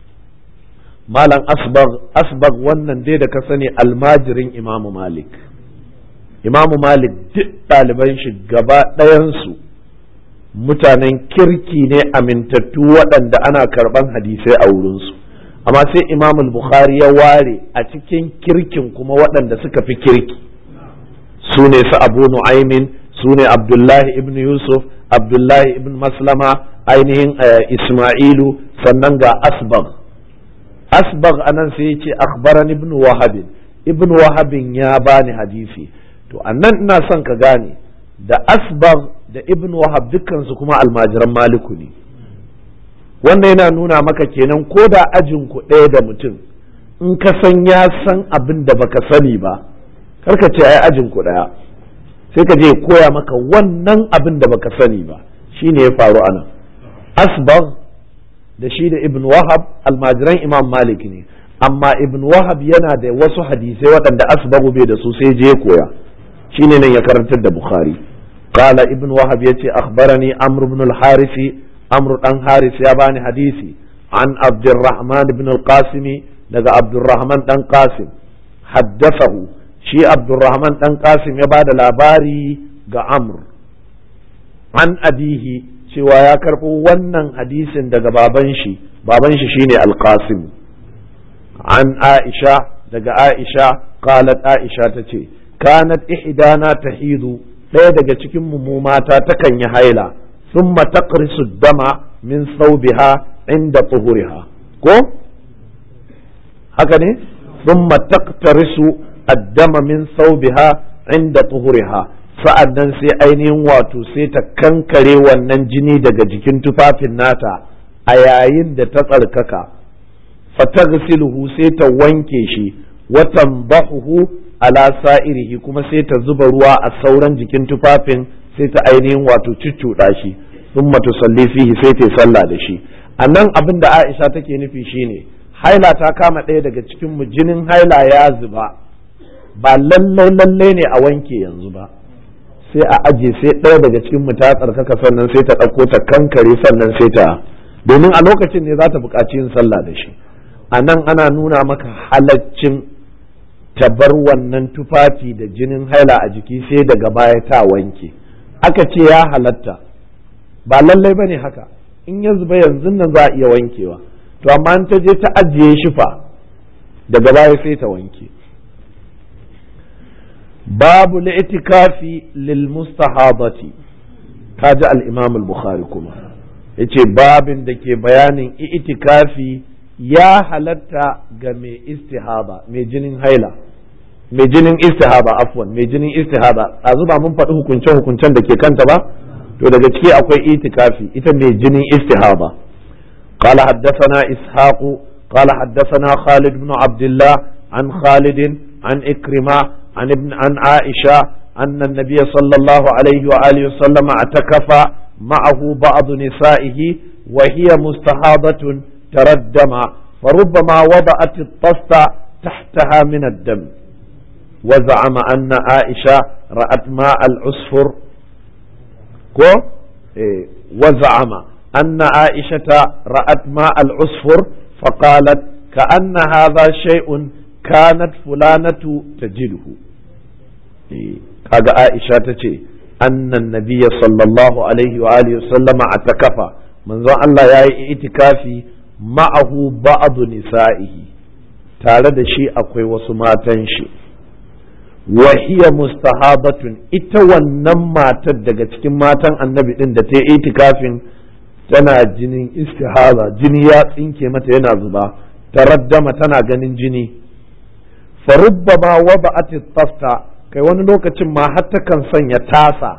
Speaker 1: مالا أصبغ أصبغ ونن دي دك سني الماجرين إمام مالك إمام مالك duk ɗaliban shi gaba ɗayansu mutanen kirki ne amintattu waɗanda ana karɓan hadisai a wurinsu amma sai imam bukhari ya ware a cikin kirkin kuma waɗanda suka fi kirki su ne su abu nu'aimin su ne abdullahi ibn yusuf abdullahi ibn maslama ainihin isma'ilu sannan ga asbag asbag anan sai ya ce akhbaran ibn wahabin ibn wahabin ya bani hadisi to annan ina son ka gane da asbag da ibn wahab dukkansu kuma almajiran maliku ne wannan yana nuna maka kenan ko da ajin ku ɗaya da mutum in ka san ya san abin da baka sani ba karka ce ai ajin ku daya sai ka je koya maka wannan abin da baka sani ba shine ya faru anan asbagh da shi da ibn wahab almajiran imam malik ne amma ibn wahab yana da wasu hadisai waɗanda asbaghu bai da su sai je koya shine nan ya karantar da bukhari قال ابن وهب يتي أخبرني عمرو بن الحارث عمرو بن حارث ياباني حديثي عن عبد الرحمن بن القاسم لقى عبد الرحمن بن قاسم حدثه شي عبد الرحمن بن قاسم يباد الأباري ga Amr an abihi cewa ya karɓo wannan hadisin daga baban shi baban shi shine alqasim an aisha daga aisha qalat aisha tace kanat ihdana tahidu ɗaya daga cikin mu mata takan yi haila thumma taqrisu dama min thawbiha inda tuhuriha ko haka ne thumma taqtarisu ad-dama min thawbiha inda tuhuriha sa'an nan sai ainihin wato sai ta kankare wannan jini daga jikin tufafin nata a yayin da ta tsarkaka fatagsiluhu sai ta wanke shi watan bahuhu ala sa'irihi kuma sai ta zuba ruwa a sauran jikin tufafin sai ta ainihin wato cuccuɗa shi sun tusalli fihi sai ta sallah da shi a nan abin da aisha take nufi shine haila ta kama ɗaya daga cikin mu jinin haila ya zuba ba lallai lallai ne a wanke yanzu ba sai a aje sai ɗaya daga cikin mu ta tsarkaka sannan sai ta ɗauko ta kankare sannan sai ta domin a lokacin ne za ta buƙaci yin sallah da shi a nan ana nuna maka halaccin ta bar wannan tufafi da jinin haila a jiki sai daga baya ta wanke aka ce ya halatta ba lallai ba ne haka in ya zuba yanzu nan za a iya wankewa to amma in ta je ta ajiye shi fa daga baya sai ta wanke babu li'tikafi lil mustahabati kaji al-imam al-bukhari kuma yace babin da ke bayanin itikafi ya halatta ga mai istihaba mai jinin haila mai jinin istihaba afwan mai jinin istihaba a zuba mun faɗi hukunce hukuncen da ke kanta ba to daga ciki akwai itikafi ita mai jinin istihaba قال حدثنا إسحاق قال حدثنا خالد بن عبد الله عن خالد عن إكرمة عن ابن عن عائشة أن النبي صلى الله عليه وآله وسلم اعتكف معه بعض نسائه وهي مستحاضة تردم فربما وضعت الطست تحتها من الدم وزعم أن عائشة رأت ماء العصفر كو إيه وزعم أن عائشة رأت ماء العصفر فقالت كأن هذا شيء كانت فلانة تجده إيه kaga Aisha ta ce annan nabiya sallallahu alaihi wa alihi sallama a takafa manzon Allah ya yi itikafi ma'ahu ba'adu nisa'ihi tare da shi akwai wasu matan shi wa hiya mustahabatun ita wannan matar daga cikin matan annabi din da ta yi itikafin tana jinin istihara jini ya tsinke mata yana zuba taraddama tana ganin jini farubbama wada'at tafta kai wani lokacin ma har takan sanya tasa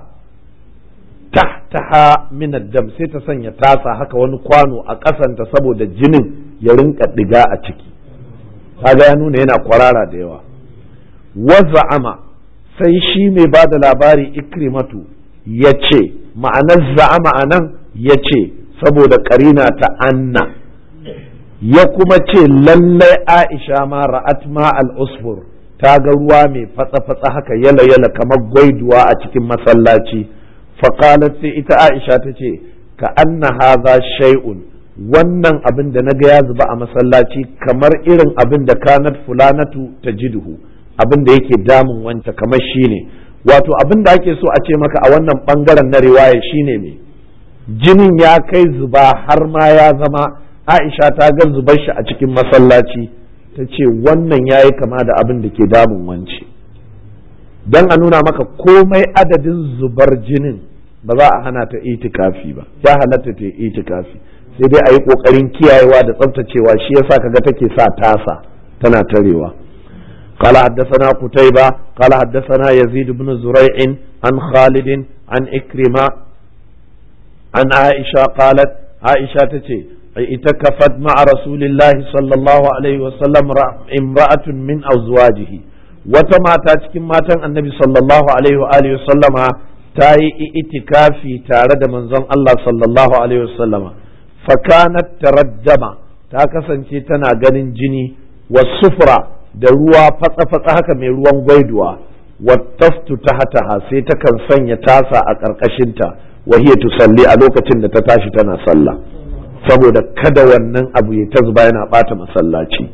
Speaker 1: tahtaha min dam sai ta sanya tasa haka wani kwano a ƙasanta saboda jinin ya rinka diga a ciki kaga ya nuna yana kwarara da yawa waza'ama sai shi mai ba da labari ikrimatu ya ce ma'anar za'ama a nan ya ce saboda karina ta anna ya kuma ce lallai aisha ma ra'at ma al-usfur ta ga ruwa mai fatsa-fatsa haka yala-yala kamar gwaiduwa a cikin masallaci faƙalat sai ita aisha ta ce ka anna haza shay'un wannan abin da naga ya zuba a masallaci kamar irin abin da kanat fulanatu ta jiduhu abin da yake damun wanta kamar shine wato abin da ake so a ce maka a wannan bangaren na riwaya shine ne jinin ya kai zuba har ma ya zama aisha ta ga zubar shi a cikin masallaci ta ce wannan ya yi kama da abin da ke damun wance don a nuna maka komai adadin zubar jinin ba za a hana ta itikafi ba ya halatta ta itikafi sai dai a yi ƙoƙarin kiyayewa da tsaftacewa shi yasa kaga take sa tasa tana tarewa قال حدثنا قتيبة قال حدثنا يزيد بن زريع عن خالد عن إكرمة عن عائشة قالت عائشة تتي itakafat ma'a rasulillahi sallallahu alaihi wasallam imra'atun min azwajihi wata mata cikin matan annabi sallallahu alaihi wa alihi wasallama ta yi itikafi tare da manzon Allah sallallahu alaihi wasallama fakanat taraddama ta kasance tana ganin jini wa sufra da ruwa fatsa-fatsa haka mai ruwan gwaiduwa wattastu ta hataha sai takan sanya tasa a ƙarƙashinta wa hiya tusalli a lokacin da ta tashi tana sallah saboda kada wannan abu ya ta zuba yana bata masallaci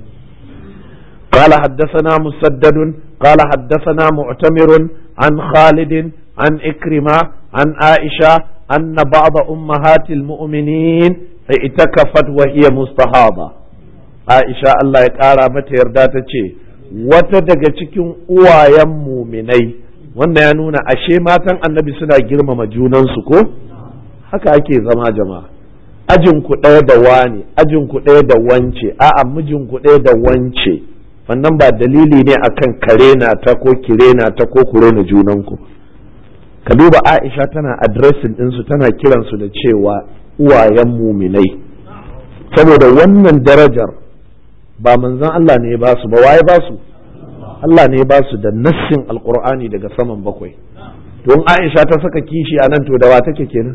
Speaker 1: قال حدثنا مسدد قال حدثنا معتمر عن خالد عن إكرمة عن عائشة أن بعض أمهات المؤمنين اعتكفت وهي مستحاضة عائشة الله يقارى متى يردات wata daga cikin uwayen muminai wannan ya nuna ashe matan annabi suna girmama junansu ko haka ake zama jama'a ajin ku ɗaya da wani ajin ku ɗaya da wance a'a mijin ku ɗaya da wance wannan ba dalili ne akan karena ta ko kirena ta ko kurena junanku ka duba Aisha tana addressing ɗinsu tana kiransu da cewa uwayen muminai saboda wannan darajar ba manzon Allah ne ba su ba waye ba su Allah ne ba su da nassin alkur'ani daga saman bakwai to in Aisha ta saka kishi a nan to da wa take kenan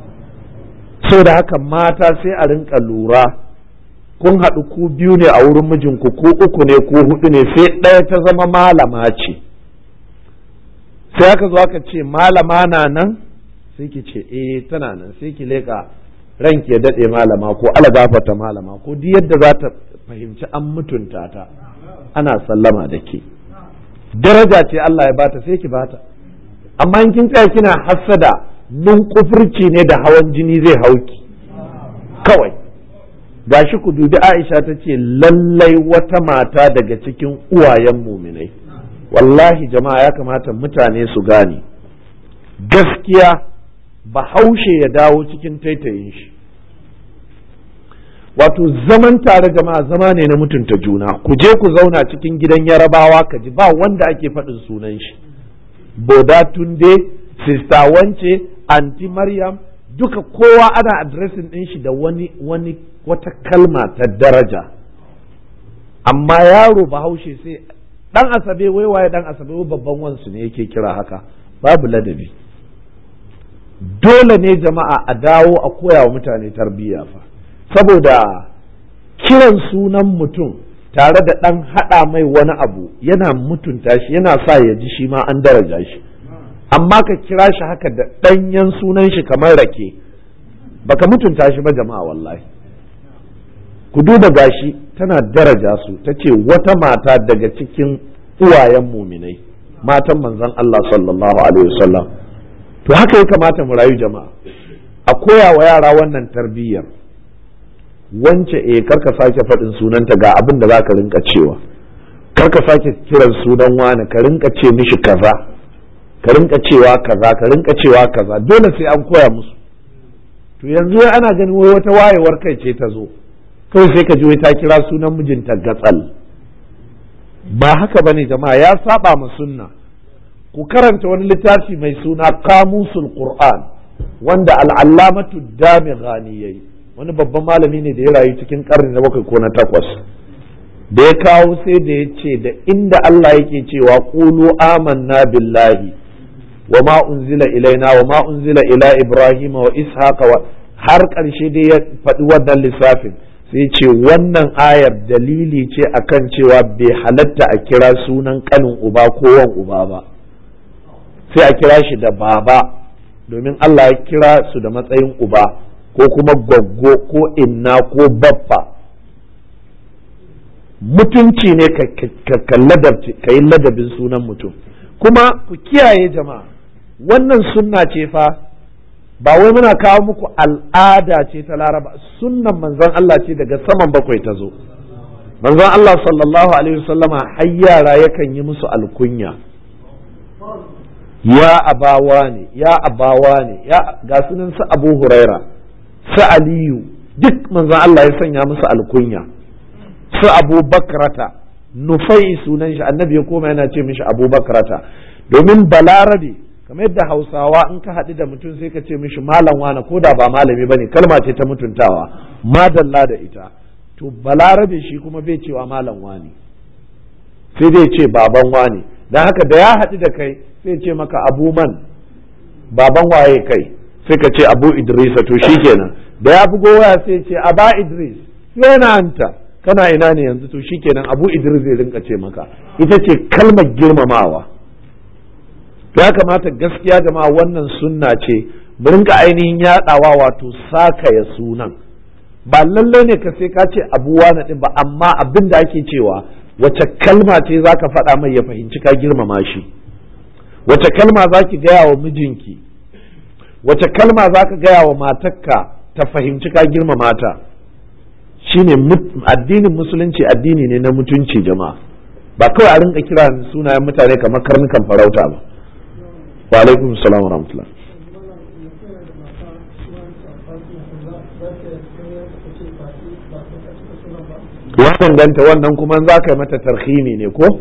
Speaker 1: so da haka mata sai a rinka lura kun haɗu ku biyu ne a wurin mijinku ko uku ne ko hudu ne sai ɗaya ta zama malama ce sai aka zo aka ce malama na nan sai ki ce eh tana nan sai ki leka ranki ya daɗe malama ko ala gafata malama ko duk yadda za ta fahimci an mutunta ta ana sallama da ke daraja ce Allah ya bata sai ki bata amma in kin tsaya kina hassada nun kufurci ne da hawan jini zai hauki kawai gashi ku dubi Aisha ta ce lallai wata mata daga cikin uwayen muminai wallahi jama'a ya kamata mutane su gane gaskiya bahaushe ya dawo cikin taitayin shi wato zaman tare jama'a zama ne na mutunta juna ku je ku zauna cikin gidan yarabawa ka ji ba wanda ake faɗin sunan shi boda tunde sista wance anti maryam duka kowa ana adresin ɗin shi da wani wani wata kalma ta daraja amma yaro bahaushe sai dan asabe wai waye dan asabe wai babban wansu ne yake kira haka babu ladabi dole ne jama'a a dawo a koya wa mutane tarbiyya fa saboda kiran sunan mutum tare da ɗan haɗa mai wani abu yana mutunta shi yana sa ya ji shi ma an daraja shi amma ka kira shi haka da ɗanyen sunan shi kamar rake baka mutunta shi ba jama'a wallahi ku duba gashi tana daraja su ta ce wata mata daga cikin uwayen muminai matan manzon Allah sallallahu alaihi wasallam to haka ya kamata mu rayu jama'a a koya wa yara wannan tarbiyyar wance eh karka sake faɗin sunanta ga abin da za ka rinka cewa karka sake kiran sunan wani ka rinka ce mishi kaza ka rinka cewa kaza ka rinka cewa kaza dole sai an koya musu to yanzu ana ganin wai wata wayewar kai ce ta zo kawai sai ka ji wai ta kira sunan mijinta gatsal ba haka bane jama'a ya saba ma sunna ku karanta wani littafi mai suna kamusul qur'an wanda al'allamatu dami ghani yayi wani babban malami ne da ya rayu cikin karni na bakwai ko na takwas da ya kawo sai da ya ce da inda Allah yake cewa qulu amanna billahi wa ma unzila ilaina wa ma unzila ila ibrahim wa ishaqa wa har ƙarshe dai ya faɗi wannan lissafin sai ce wannan ayar dalili ce akan cewa bai halatta a kira sunan kanin uba ko wan uba ba sai a kira shi da baba domin Allah ya kira su da matsayin uba ko kuma gwaggo ko inna ko baffa mutunci ne ka yi ladabin sunan mutum kuma ku kiyaye jama'a wannan sunna ce fa ba wai muna kawo muku al'ada ce ta laraba sunnan manzon Allah ce daga saman bakwai ta zo manzon Allah sallallahu alaihi wasallama har yara yakan yi musu alkunya ya abawa ne ya abawa ne ya ga sunan su abu huraira su aliyu duk manzon Allah ya sanya musu alkunya su abu bakrata nufai sunan shi annabi ya koma yana ce mishi abu bakrata domin balarabe kamar yadda hausawa in ka haɗu da mutum sai ka ce mishi malam wane ko da ba malami ba ne kalma ce ta mutuntawa madalla da ita to balarabe shi kuma bai cewa malam wani sai dai ce baban wani don haka da ya haɗu da kai sai ce maka abu man baban waye kai sai ka ce abu idrisa to shi kenan da ya bugo waya sai ce aba idris yana anta kana ina ne yanzu to shi kenan abu idris zai rinka ce maka ita ce kalmar girmamawa ya kamata gaskiya jama'a wannan sunna ce mu rinka ainihin yaɗawa wato sakaya sunan ba lallai ne ka sai ka ce abuwa na ɗin ba amma abin da ake cewa wace kalma ce za ka faɗa mai ya fahimci ka girmama shi wace kalma za ki gaya wa mijinki wace kalma za ka gaya wa matarka ta fahimci ka girmama ta shine addinin musulunci addini ne na mutunci jama'a ba kawai a rinka kira sunayen mutane kamar karnukan farauta ba wa alaikum salam wa rahmatullah ya danganta wannan kuma za ka yi mata tarhimi ne ko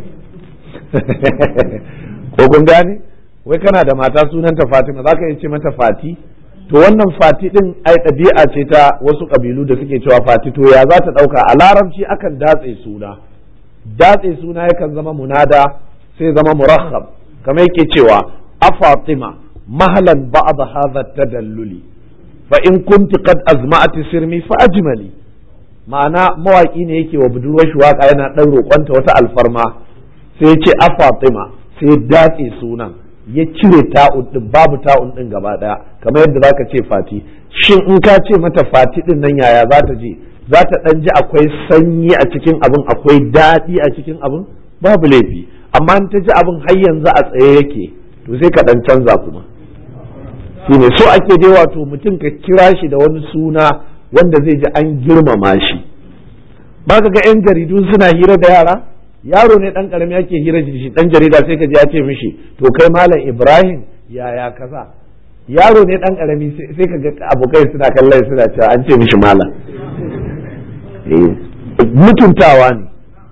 Speaker 1: ko kun gane wai kana da mata sunanta fatima za ka yi ce mata fati to wannan fati din ai ɗabi'a ce ta wasu ƙabilu da suke cewa fati to ya za ta ɗauka a larabci akan datse suna datse suna yakan zama munada sai zama murakhab kamar yake cewa a fatima mahalan ba'd hadha tadalluli fa in kunti qad azma'ati sirmi fa ajmali ma'ana mawaki ne yake wa budurwar shi waka yana dan roƙonta wata alfarma sai ya ce a fatima sai datse sunan ya cire ta'un din babu ta'un din gaba daya kamar yadda zaka ce fati shin in ka ce mata fati din nan yaya za ta je za ta dan ji akwai sanyi a cikin abin akwai daɗi a cikin abin babu laifi amma in ta ji abin har yanzu a tsaye yake to sai ka dan canza kuma shine so ake dai wato mutum ka kira shi da wani suna wanda zai ji an girmama shi ba ka ga 'yan jaridu suna hira da yara yaro ne dan karami ake hira da shi dan jarida sai ka ji ya ce mishi to kai malam ibrahim yaya kaza yaro ne dan karami sai ka ga abokai suna kallon suna cewa an ce mishi malam mutuntawa ne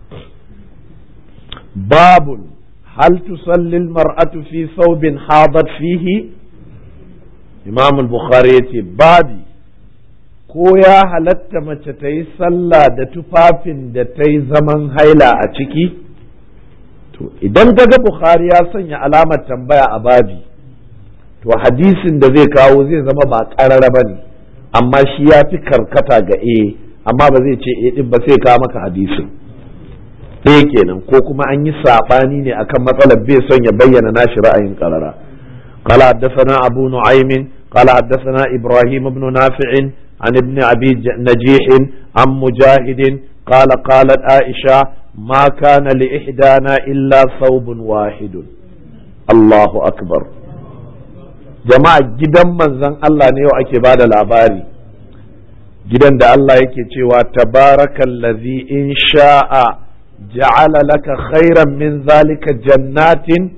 Speaker 1: babun hal tusalli mar'atu fi thawbin hadat fihi imam al-bukhari yace babi ko ya halatta mace ta yi sallah da tufafin da ta yi zaman haila a ciki to idan ga bukhari ya sanya alamar tambaya a babi to hadisin da zai kawo zai zama ba ƙarara ba ne amma shi ya fi karkata ga e amma ba zai ce e din ba sai kawo maka hadisin ɗaya kenan ko kuma an yi saɓani ne akan matsalar bai son ya bayyana nashi ra'ayin ƙarara قال حدثنا أبو نعيم قال حدثنا إبراهيم بن نافع عن ابن أبي نجيح عن مجاهد قال قالت عائشة ما كان لإحدانا إلا ثوب واحد الله أكبر jama'a gidan manzon Allah ne yau ake bada labari gidan da Allah yake cewa tabarakallazi in sha'a ja'ala laka khairan min zalika jannatin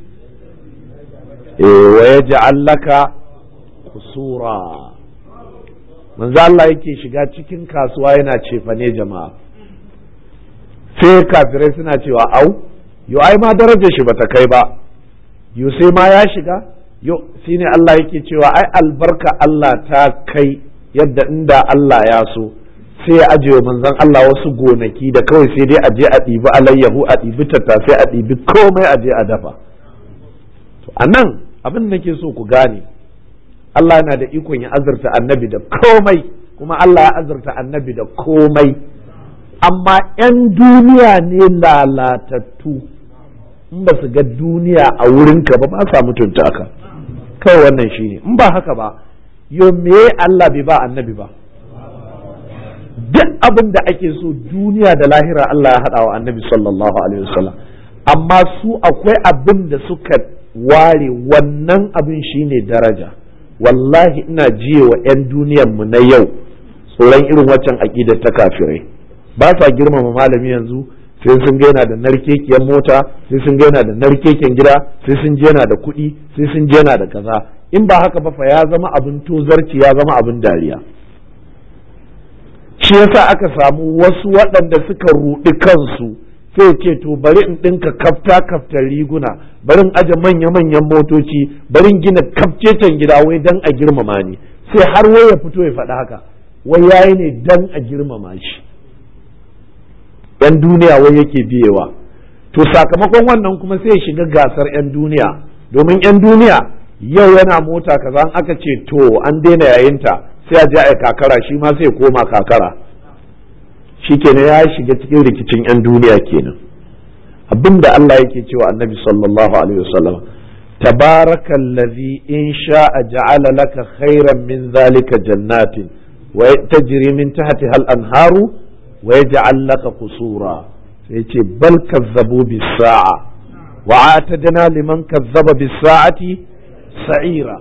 Speaker 1: wa yaj'al laka kusura manzo Allah yake shiga cikin kasuwa yana cefane jama'a sai kafirai suna cewa au yo ai ma darajar shi bata kai ba yo sai ma ya shiga yo shine Allah yake cewa ai albarka Allah ta kai yadda inda Allah ya so sai ya ajiye manzon Allah wasu gonaki da kawai sai dai a je a ɗibi alayyahu a ɗibi tattasai a ɗibi komai a je a dafa a nan abin da nake so ku gane Allah yana da ikon ya azurta annabi da komai kuma Allah ya azurta annabi da komai amma 'yan duniya ne lalatattu in ba su ga duniya a wurinka ba ba sa mutunta ka kawai wannan shine in ba haka ba yo me Allah bai ba annabi ba duk abin da ake so duniya da lahira Allah ya haɗa wa annabi sallallahu alaihi wasallam amma su akwai abin da suka ware wannan abin shine daraja wallahi ina jiye wa 'yan duniyanmu na yau tsoron irin waccan aƙidar ta kafirai ba sa girmama malami yanzu sai sun ga yana da narkekiyar mota sai sun ga yana da narkeken gida sai sun je yana da kuɗi sai sun je yana da kaza in ba haka ba fa ya zama abin tozarci ya zama abin dariya shi yasa aka samu wasu waɗanda suka ruɗi kansu sai ce to bari in ɗinka kafta kaftar riguna bari in aje manya manyan motoci bari in gina kafcecen gida wai dan a girmama ni sai har wai ya fito ya faɗi haka wai yayi ne dan a girmama shi yan duniya wai yake biyewa to sakamakon wannan kuma sai ya shiga gasar yan duniya domin yan duniya yau yana mota kaza an aka ce to an daina yayinta sai a je a kakara shi ma sai koma kakara shikenan ya shiga cikin rikicin 'yan duniya kenan abin da Allah yake cewa annabi sallallahu alaihi wasallam tabarakallazi in sha'a ja'ala laka khairan min zalika jannatin wa tajri min tahtiha al-anharu wa yaj'al laka qusura sai ce bal kazzabu bis sa'a wa atadna liman kazzaba bis sa'ati sa'ira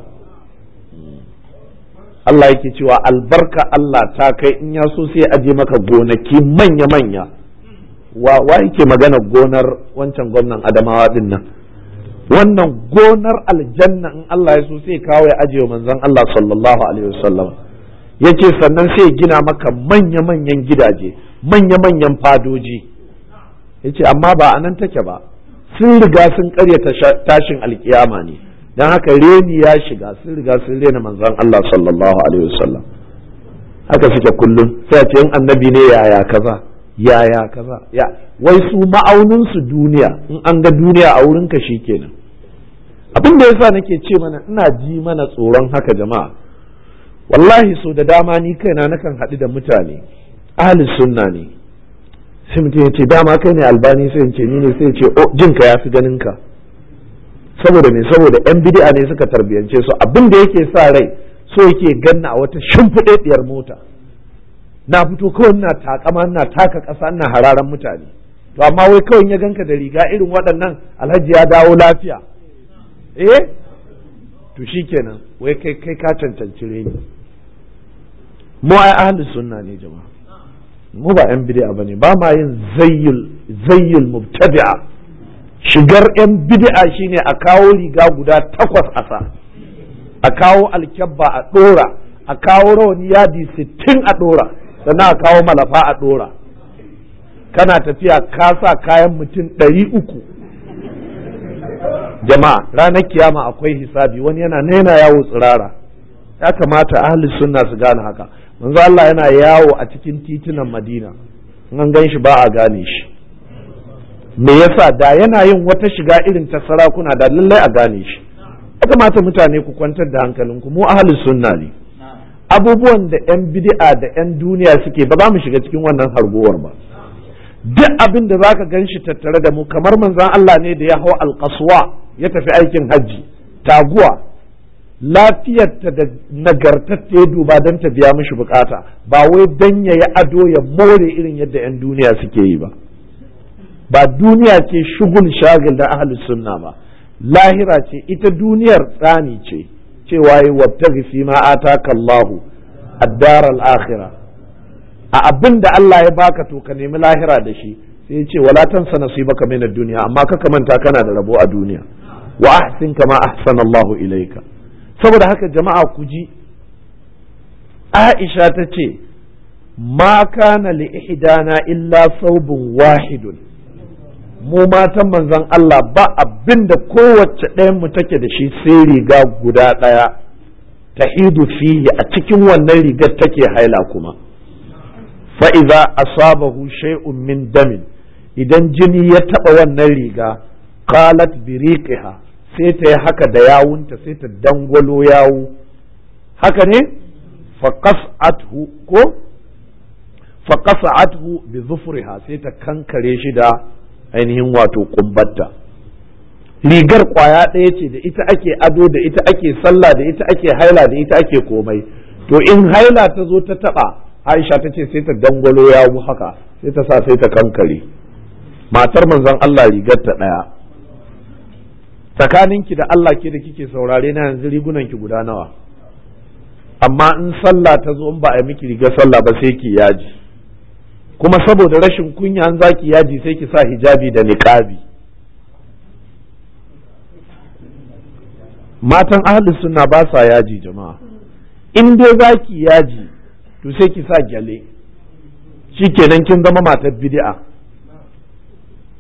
Speaker 1: Allah yake cewa albarka Allah ta kai in ya so sai aje maka gonaki manya-manya wa wa yake magana gonar wancan gwamnan Adamawa din nan wannan gonar aljanna in Allah ya so sai kawo ya aje wa manzon Allah sallallahu alaihi wasallam yace sannan sai gina maka manya-manyan gidaje manya-manyan fadoji yace amma ba a nan take ba sun riga sun karyata tashin alkiyama ne don haka reni ya shiga sun riga sun rena manzon Allah sallallahu alaihi wasallam haka suke kullum sai ce in annabi ne yaya kaza yaya kaza ya wai su ma'aunin su duniya in an ga duniya a wurin ka shikenan abin da yasa nake ce mana ina ji mana tsoron haka jama'a wallahi so da dama ni kaina nakan haɗu da mutane ahli sunna ne sai mutum ya ce dama kai ne albani sai ce ni ne sai ce oh jinka ya fi ganin ka saboda me saboda yan bid'a ne suka tarbiyance su abin da yake sa rai so yake ganna a wata shimfiɗaɗɗiyar mota na fito kawai ina takama ina taka ƙasa ina hararan mutane to amma wai kawai ya ganka da riga irin waɗannan alhaji ya dawo lafiya eh to shikenan wai kai kai ka cancanci reni mu ai ahli sunna ne jama'a mu ba yan bid'a bane ba ma yin zayyul zayyul mubtadi'a shigar 'yan bid'a shine a kawo riga guda takwas a sa a kawo alkyabba a ɗora a kawo rawani yadi sittin a ɗora sannan a kawo malafa a ɗora kana tafiya ka sa kayan mutum ɗari uku jama'a ranar kiyama akwai hisabi wani yana naina yawo tsirara ya kamata ahli sunna su gane haka manzo Allah yana yawo a cikin titunan Madina in an gan shi ba a gane shi me yasa da yana yin wata shiga irin ta sarakuna da lallai a gane shi ya kamata mutane ku kwantar da hankalinku mu ahlus sunna ne abubuwan da yan bid'a da yan duniya suke ba za mu shiga cikin wannan harguwar ba duk abin da zaka gan shi tattare da mu kamar manzon Allah ne da ya hau alqaswa ya tafi aikin hajji taguwa lafiyarta da nagartatta ya duba don ta biya mishi bukata ba wai dan ya yi ado ya more irin yadda 'yan duniya suke yi ba ba duniya ce shugul shagil da ahlus sunna ba lahira ce ita duniyar tsani ce cewa yi wabtaghi fi ma ataka Allahu ad-dar al-akhirah a abin da Allah ya baka to ka nemi lahira da shi sai ya ce wala tansa nasibaka min ad-dunya amma ka manta kana da rabo a duniya wa ahsin kama ahsana Allahu ilayka saboda haka jama'a ku ji Aisha ta ce ma kana li ihdana illa saubun wahidun mu matan manzon Allah ba abin da kowace ɗayan mu take da shi sai riga guda ɗaya ta hidu fihi a cikin wannan rigar take haila kuma fa'iza asabahu shay'un min damin idan jini ya taɓa wannan riga qalat biriqiha sai ta yi haka da yawunta sai ta dangwalo yawu haka ne faqas'athu ko faqas'athu bi zufriha sai ta kankare shi da ainihin wato kumbatta rigar kwaya ɗaya ce da ita ake ado da ita ake sallah da ita ake haila da ita ake komai to in haila ta zo ta taba aisha ta ce sai ta dangwalo yawu haka sai ta sa sai ta kankare matar manzon Allah rigar ta ɗaya tsakaninki da Allah ke da kike saurare na yanzu rigunan ki guda nawa amma in sallah ta zo in ba a miki rigar sallah ba sai ki yaji kuma saboda rashin kunya an zaki yaji sai ki sa hijabi da niqabi matan ahli sunna ba sa yaji jama'a in dai zaki yaji to sai ki sa gyale shikenan kin zama matar bid'a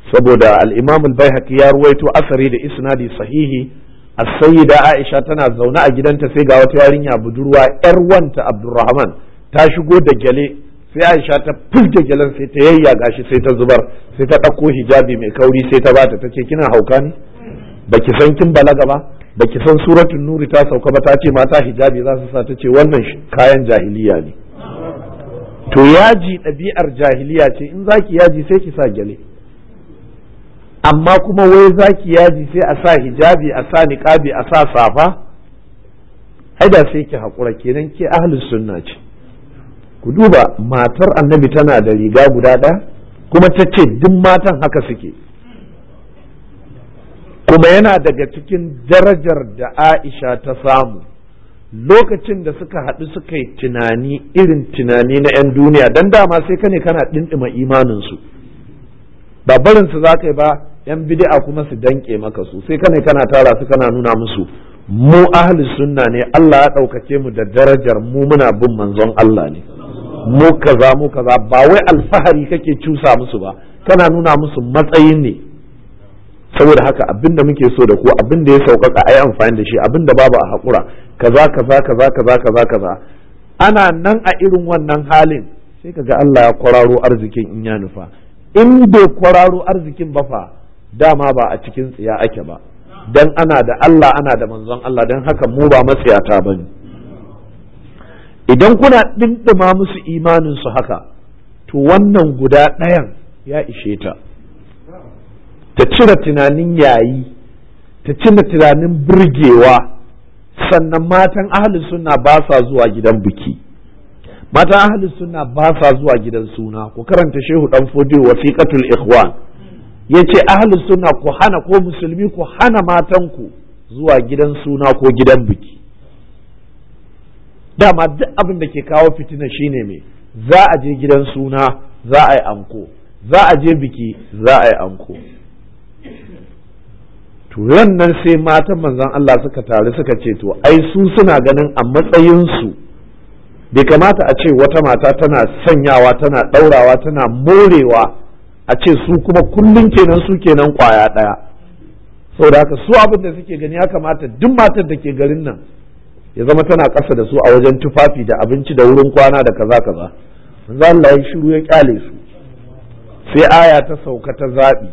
Speaker 1: saboda al-imam al-baihaqi ya ruwaito asari da isnadi sahihi as-sayyida aisha tana zaune a gidanta sai ga wata yarinya budurwa yar wanta abdurrahman ta shigo da gyale sai aisha ta fuske gyalen sai ta yayyaga shi sai ta zubar sai ta ɗauko hijabi mai kauri sai ta bata tace kina hauka ne baki san kin balaga ba baki san suratul nuri ta sauka ba ta ce mata hijabi za su sa ta ce wannan kayan jahiliya ne to yaji ɗabi'ar jahiliya ce in zaki yaji sai ki sa gyale amma kuma wai zaki yaji sai a sa hijabi a sa niqabi a sa safa ai da sai ki haƙura kenan ke ahlus sunna ce ku duba matar annabi tana da riga guda ɗaya kuma ta ce duk matan haka suke kuma yana daga cikin darajar da aisha ta samu lokacin da suka haɗu suka yi tunani irin tunani na 'yan duniya don dama sai ka ne kana ɗinɗima imaninsu ba barinsu za ka yi ba 'yan bid'a kuma su danƙe maka su sai ka ne kana tara su kana nuna musu mu ahli sunna ne Allah ya ɗaukace mu da darajar mu muna bin manzon Allah ne mu kaza mu kaza ba wai alfahari kake cusa musu ba kana nuna musu matsayin ne saboda haka abin da muke so da ku abin da ya sauƙaƙa a yi amfani da shi abin da babu a haƙura kaza kaza kaza kaza kaza kaza ana nan a irin wannan halin sai kaga Allah ya kwararo arzikin in ya nufa in bai kwararo arzikin ba fa dama ba a cikin tsiya ake ba dan ana da Allah ana da manzon Allah dan haka mu ba matsiyata bane idan kuna ɗinɗima musu imanin su haka to wannan guda ɗayan ya ishe ta ta cire tunanin yayi ta cire tunanin burgewa sannan matan ahalin sunna ba sa zuwa gidan biki matan ahalin sunna ba sa zuwa gidan suna ku karanta shehu dan fodiyo wasiqatul ikhwan yace ahalin sunna ku hana ko musulmi ku hana matanku zuwa gidan suna ko gidan biki dama duk abin da ke kawo fitina shine me za a je gidan suna za a yi anko za a je biki za a yi anko turan nan sai matan manzon Allah suka taru suka ce to ai su suna ganin a matsayinsu bai kamata a ce wata mata tana sanyawa tana ɗaurawa tana morewa a ce su kuma kullum kenan su kenan kwaya ɗaya saboda haka su abin da suke gani ya kamata duk matar da ke garin nan ya zama tana ƙasa da su a wajen tufafi da abinci da wurin kwana da kaza kaza manzo Allah ya shiru ya kyale su sai aya ta sauka ta zaɓi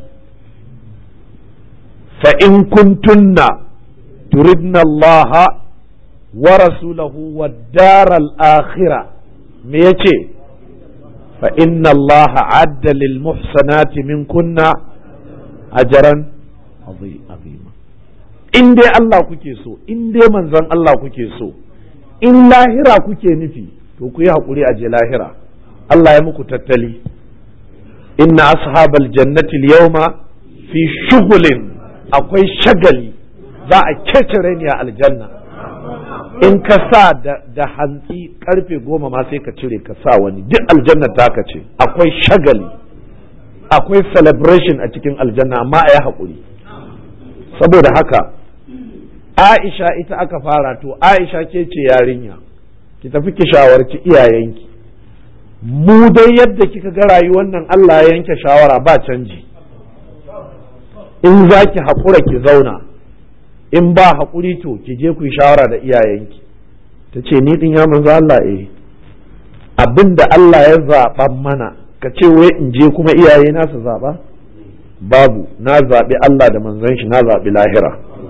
Speaker 1: فإن كنتن تردن الله ورسوله والدار الآخرة ميتي فإن الله عد للمحسنات منكن أجرا عظيما in dai Allah kuke so in dai manzon Allah kuke so in lahira kuke nufi to ku yi haƙuri a je lahira Allah ya muku tattali inna ashabal jannati yawma fi shughulin akwai shagali za a kece ni a aljanna in ka sa da hantsi karfe goma ma sai ka cire ka sa wani duk aljanna ta ka ce akwai shagali akwai celebration a cikin aljanna amma a yi haƙuri saboda haka aisha ita aka fara to aisha ke ce yarinya ki tafi ki shawarci iyayenki mu dai yadda kika ga rayuwar nan Allah ya yanke shawara ba canji in za ki haƙura ki zauna in ba haƙuri to ki je ku yi shawara da iyayenki ta ce ni din ya manzo Allah eh abin da Allah ya zaɓa mana ka ce wai in je kuma iyaye na su zaɓa babu na zaɓi Allah da manzon shi na zaɓi lahira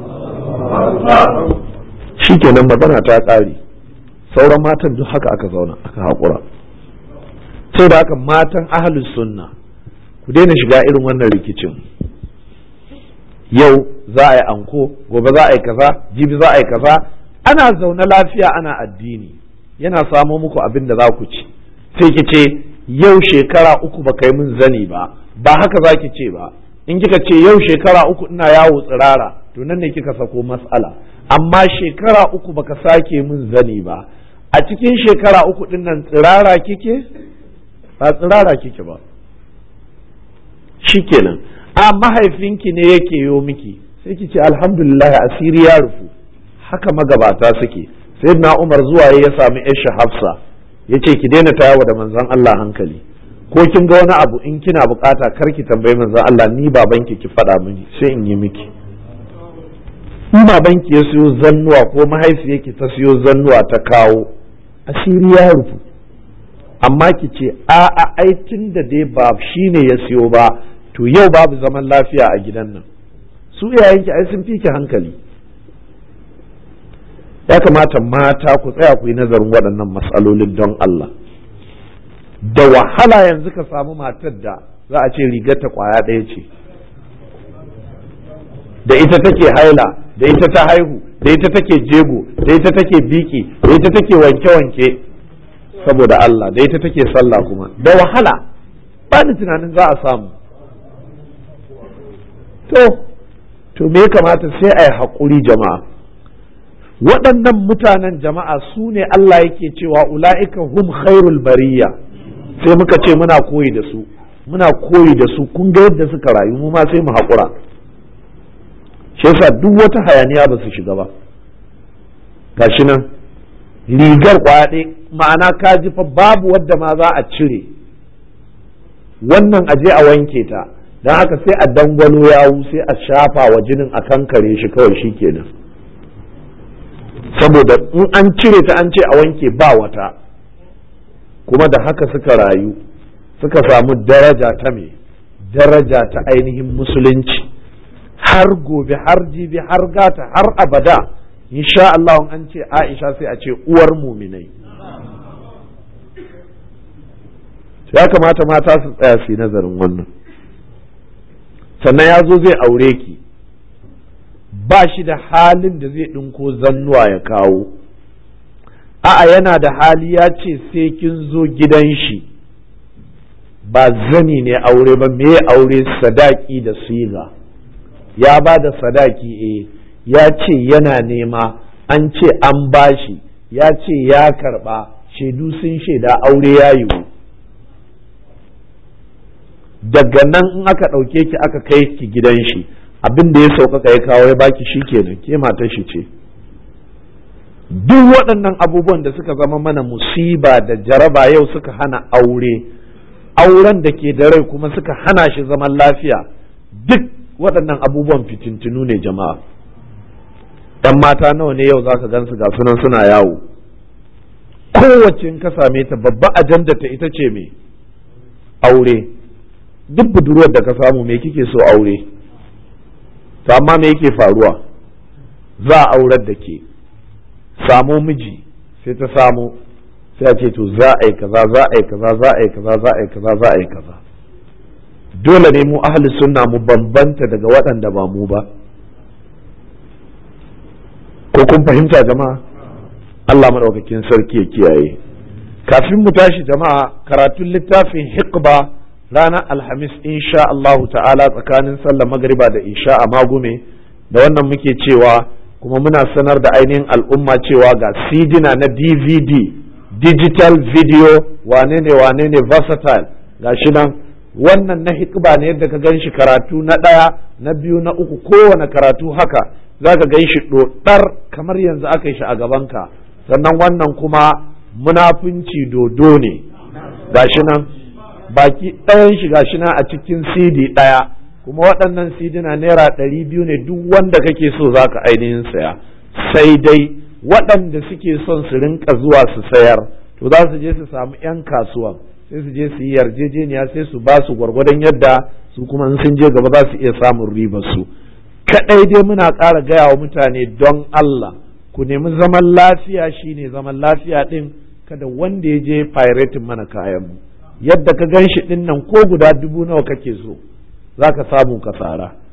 Speaker 1: shi kenan magana ta ƙare sauran matan duk haka aka zauna aka haƙura sai da haka matan ahalus sunna ku daina shiga irin wannan rikicin yau za a yi anko gobe za a yi kaza jibi za a yi kaza ana zaune lafiya ana addini yana samo muku abin da za ku ci sai ki ce yau shekara uku ba kai min zani ba ba haka za ki ce ba in kika ce yau shekara uku ina yawo tsirara to nan ne kika sako matsala amma shekara uku baka sake min zani ba a cikin shekara uku din nan tsirara kike ba tsirara kike ba shikenan a mahaifinki ne yake yo miki sai ki ce alhamdulillah asiri ya rufu haka magabata suke sai na umar zuwa ya sami isha hafsa ya ce ki daina tayawa da manzon Allah hankali ko kin ga wani abu in kina bukata kar ki tambayi manzon Allah ni babanki ki faɗa mini sai in yi miki in babanki ya siyo zannuwa ko mahaifiyarki ta siyo zannuwa ta kawo asiri ya rufu amma ki ce a a aikin da dai ba shi ne ya siyo ba to yau babu zaman lafiya a gidan nan su iyayenki ai sun fi ki hankali ya kamata mata ku tsaya ku yi nazarin waɗannan matsalolin don Allah da wahala yanzu ka samu matar da za a ce rigarta kwaya ɗaya ce da ita take haila da ita ta haihu da ita take jego da ita take biki da ita take wanke-wanke saboda Allah da ita take sallah kuma da wahala ba ni tunanin za a samu to to me ya kamata sai a yi haƙuri jama'a waɗannan mutanen jama'a su ne Allah yake cewa ula'ika hum khairul bariya sai muka ce muna koyi da su muna koyi da su kun ga yadda suka rayu mu ma sai mu haƙura shi yasa duk wata hayaniya ba su shiga ba gashi nan rigar kwaɗe ma'ana ka ji fa babu wadda ma za a cire wannan aje a wanke ta don haka sai a dangwalo yawu sai a shafa wa jinin a kankare shi kawai shi kenan saboda in an cire ta an ce a wanke ba wata kuma da haka suka rayu suka samu daraja ta me daraja ta ainihin musulunci har gobe har jibi har gata har abada insha Allah an ce Aisha sai a ce uwar muminai ya kamata mata su tsaya su yi nazarin wannan sannan ya zo zai aure ki ba shi da halin da zai ɗinko zannuwa ya kawo a'a yana da hali ya ce sai kin zo gidan shi ba zani ne aure ba me aure sadaki da siga ya ba da sadaki eh ya ce yana nema an ce an bashi ya ce ya karba shaidu sun shaida aure ya yiwu daga nan in aka ɗauke ki aka kai ki gidan shi abin da ya sauƙaƙa ya kawo ya baki shi kenan ke matar shi ce duk waɗannan abubuwan da suka zama mana musiba da jaraba yau suka hana aure auren da ke da rai kuma suka hana shi zaman lafiya duk waɗannan abubuwan fitintinu ne jama'a ɗan mata nawa ne yau zaka gansu ga sunan suna yawo kowace in ka same ta babba ajanda ta ita ce me aure duk budurwar da ka samu me kike so aure to amma me yake faruwa za a aurar da ke samo miji sai ta samu sai a ce to za a yi kaza za a yi kaza za a yi kaza za a yi kaza za a yi kaza dole ne mu ahli sunna mu bambanta daga waɗanda ba mu ba ko kun fahimta jama'a Allah maɗaukakin sarki ya kiyaye kafin mu tashi jama'a karatun littafin hikba ranar alhamis insha Allahu ta'ala tsakanin sallar magariba da isha a magume da wannan muke cewa kuma muna sanar da ainihin al'umma cewa ga sidina na dvd digital video wane ne wane ne versatile ga shi nan wannan na hikba ne yadda ka gan shi karatu na ɗaya na biyu na uku kowane karatu haka za ka gan shi ɗoɗar kamar yanzu aka yi shi a gabanka sannan wannan kuma munafunci dodo ne ga shi nan baki ɗayan shi ga shi nan a cikin cd ɗaya kuma waɗannan cd na naira ɗari biyu ne duk wanda kake so za ka ainihin saya sai dai waɗanda suke son su rinka zuwa su sayar to za su je su samu 'yan kasuwan sai su je su yi yarjejeniya sai su ba su gwargwadon yadda su kuma in sun je gaba za su iya samun ribar su kaɗai dai muna ƙara gaya wa mutane don Allah ku nemi zaman lafiya shine zaman lafiya ɗin kada wanda ya je pirating mana kayan mu yadda ka gan shi ɗin nan ko guda dubu nawa kake so za ka samu ka tsara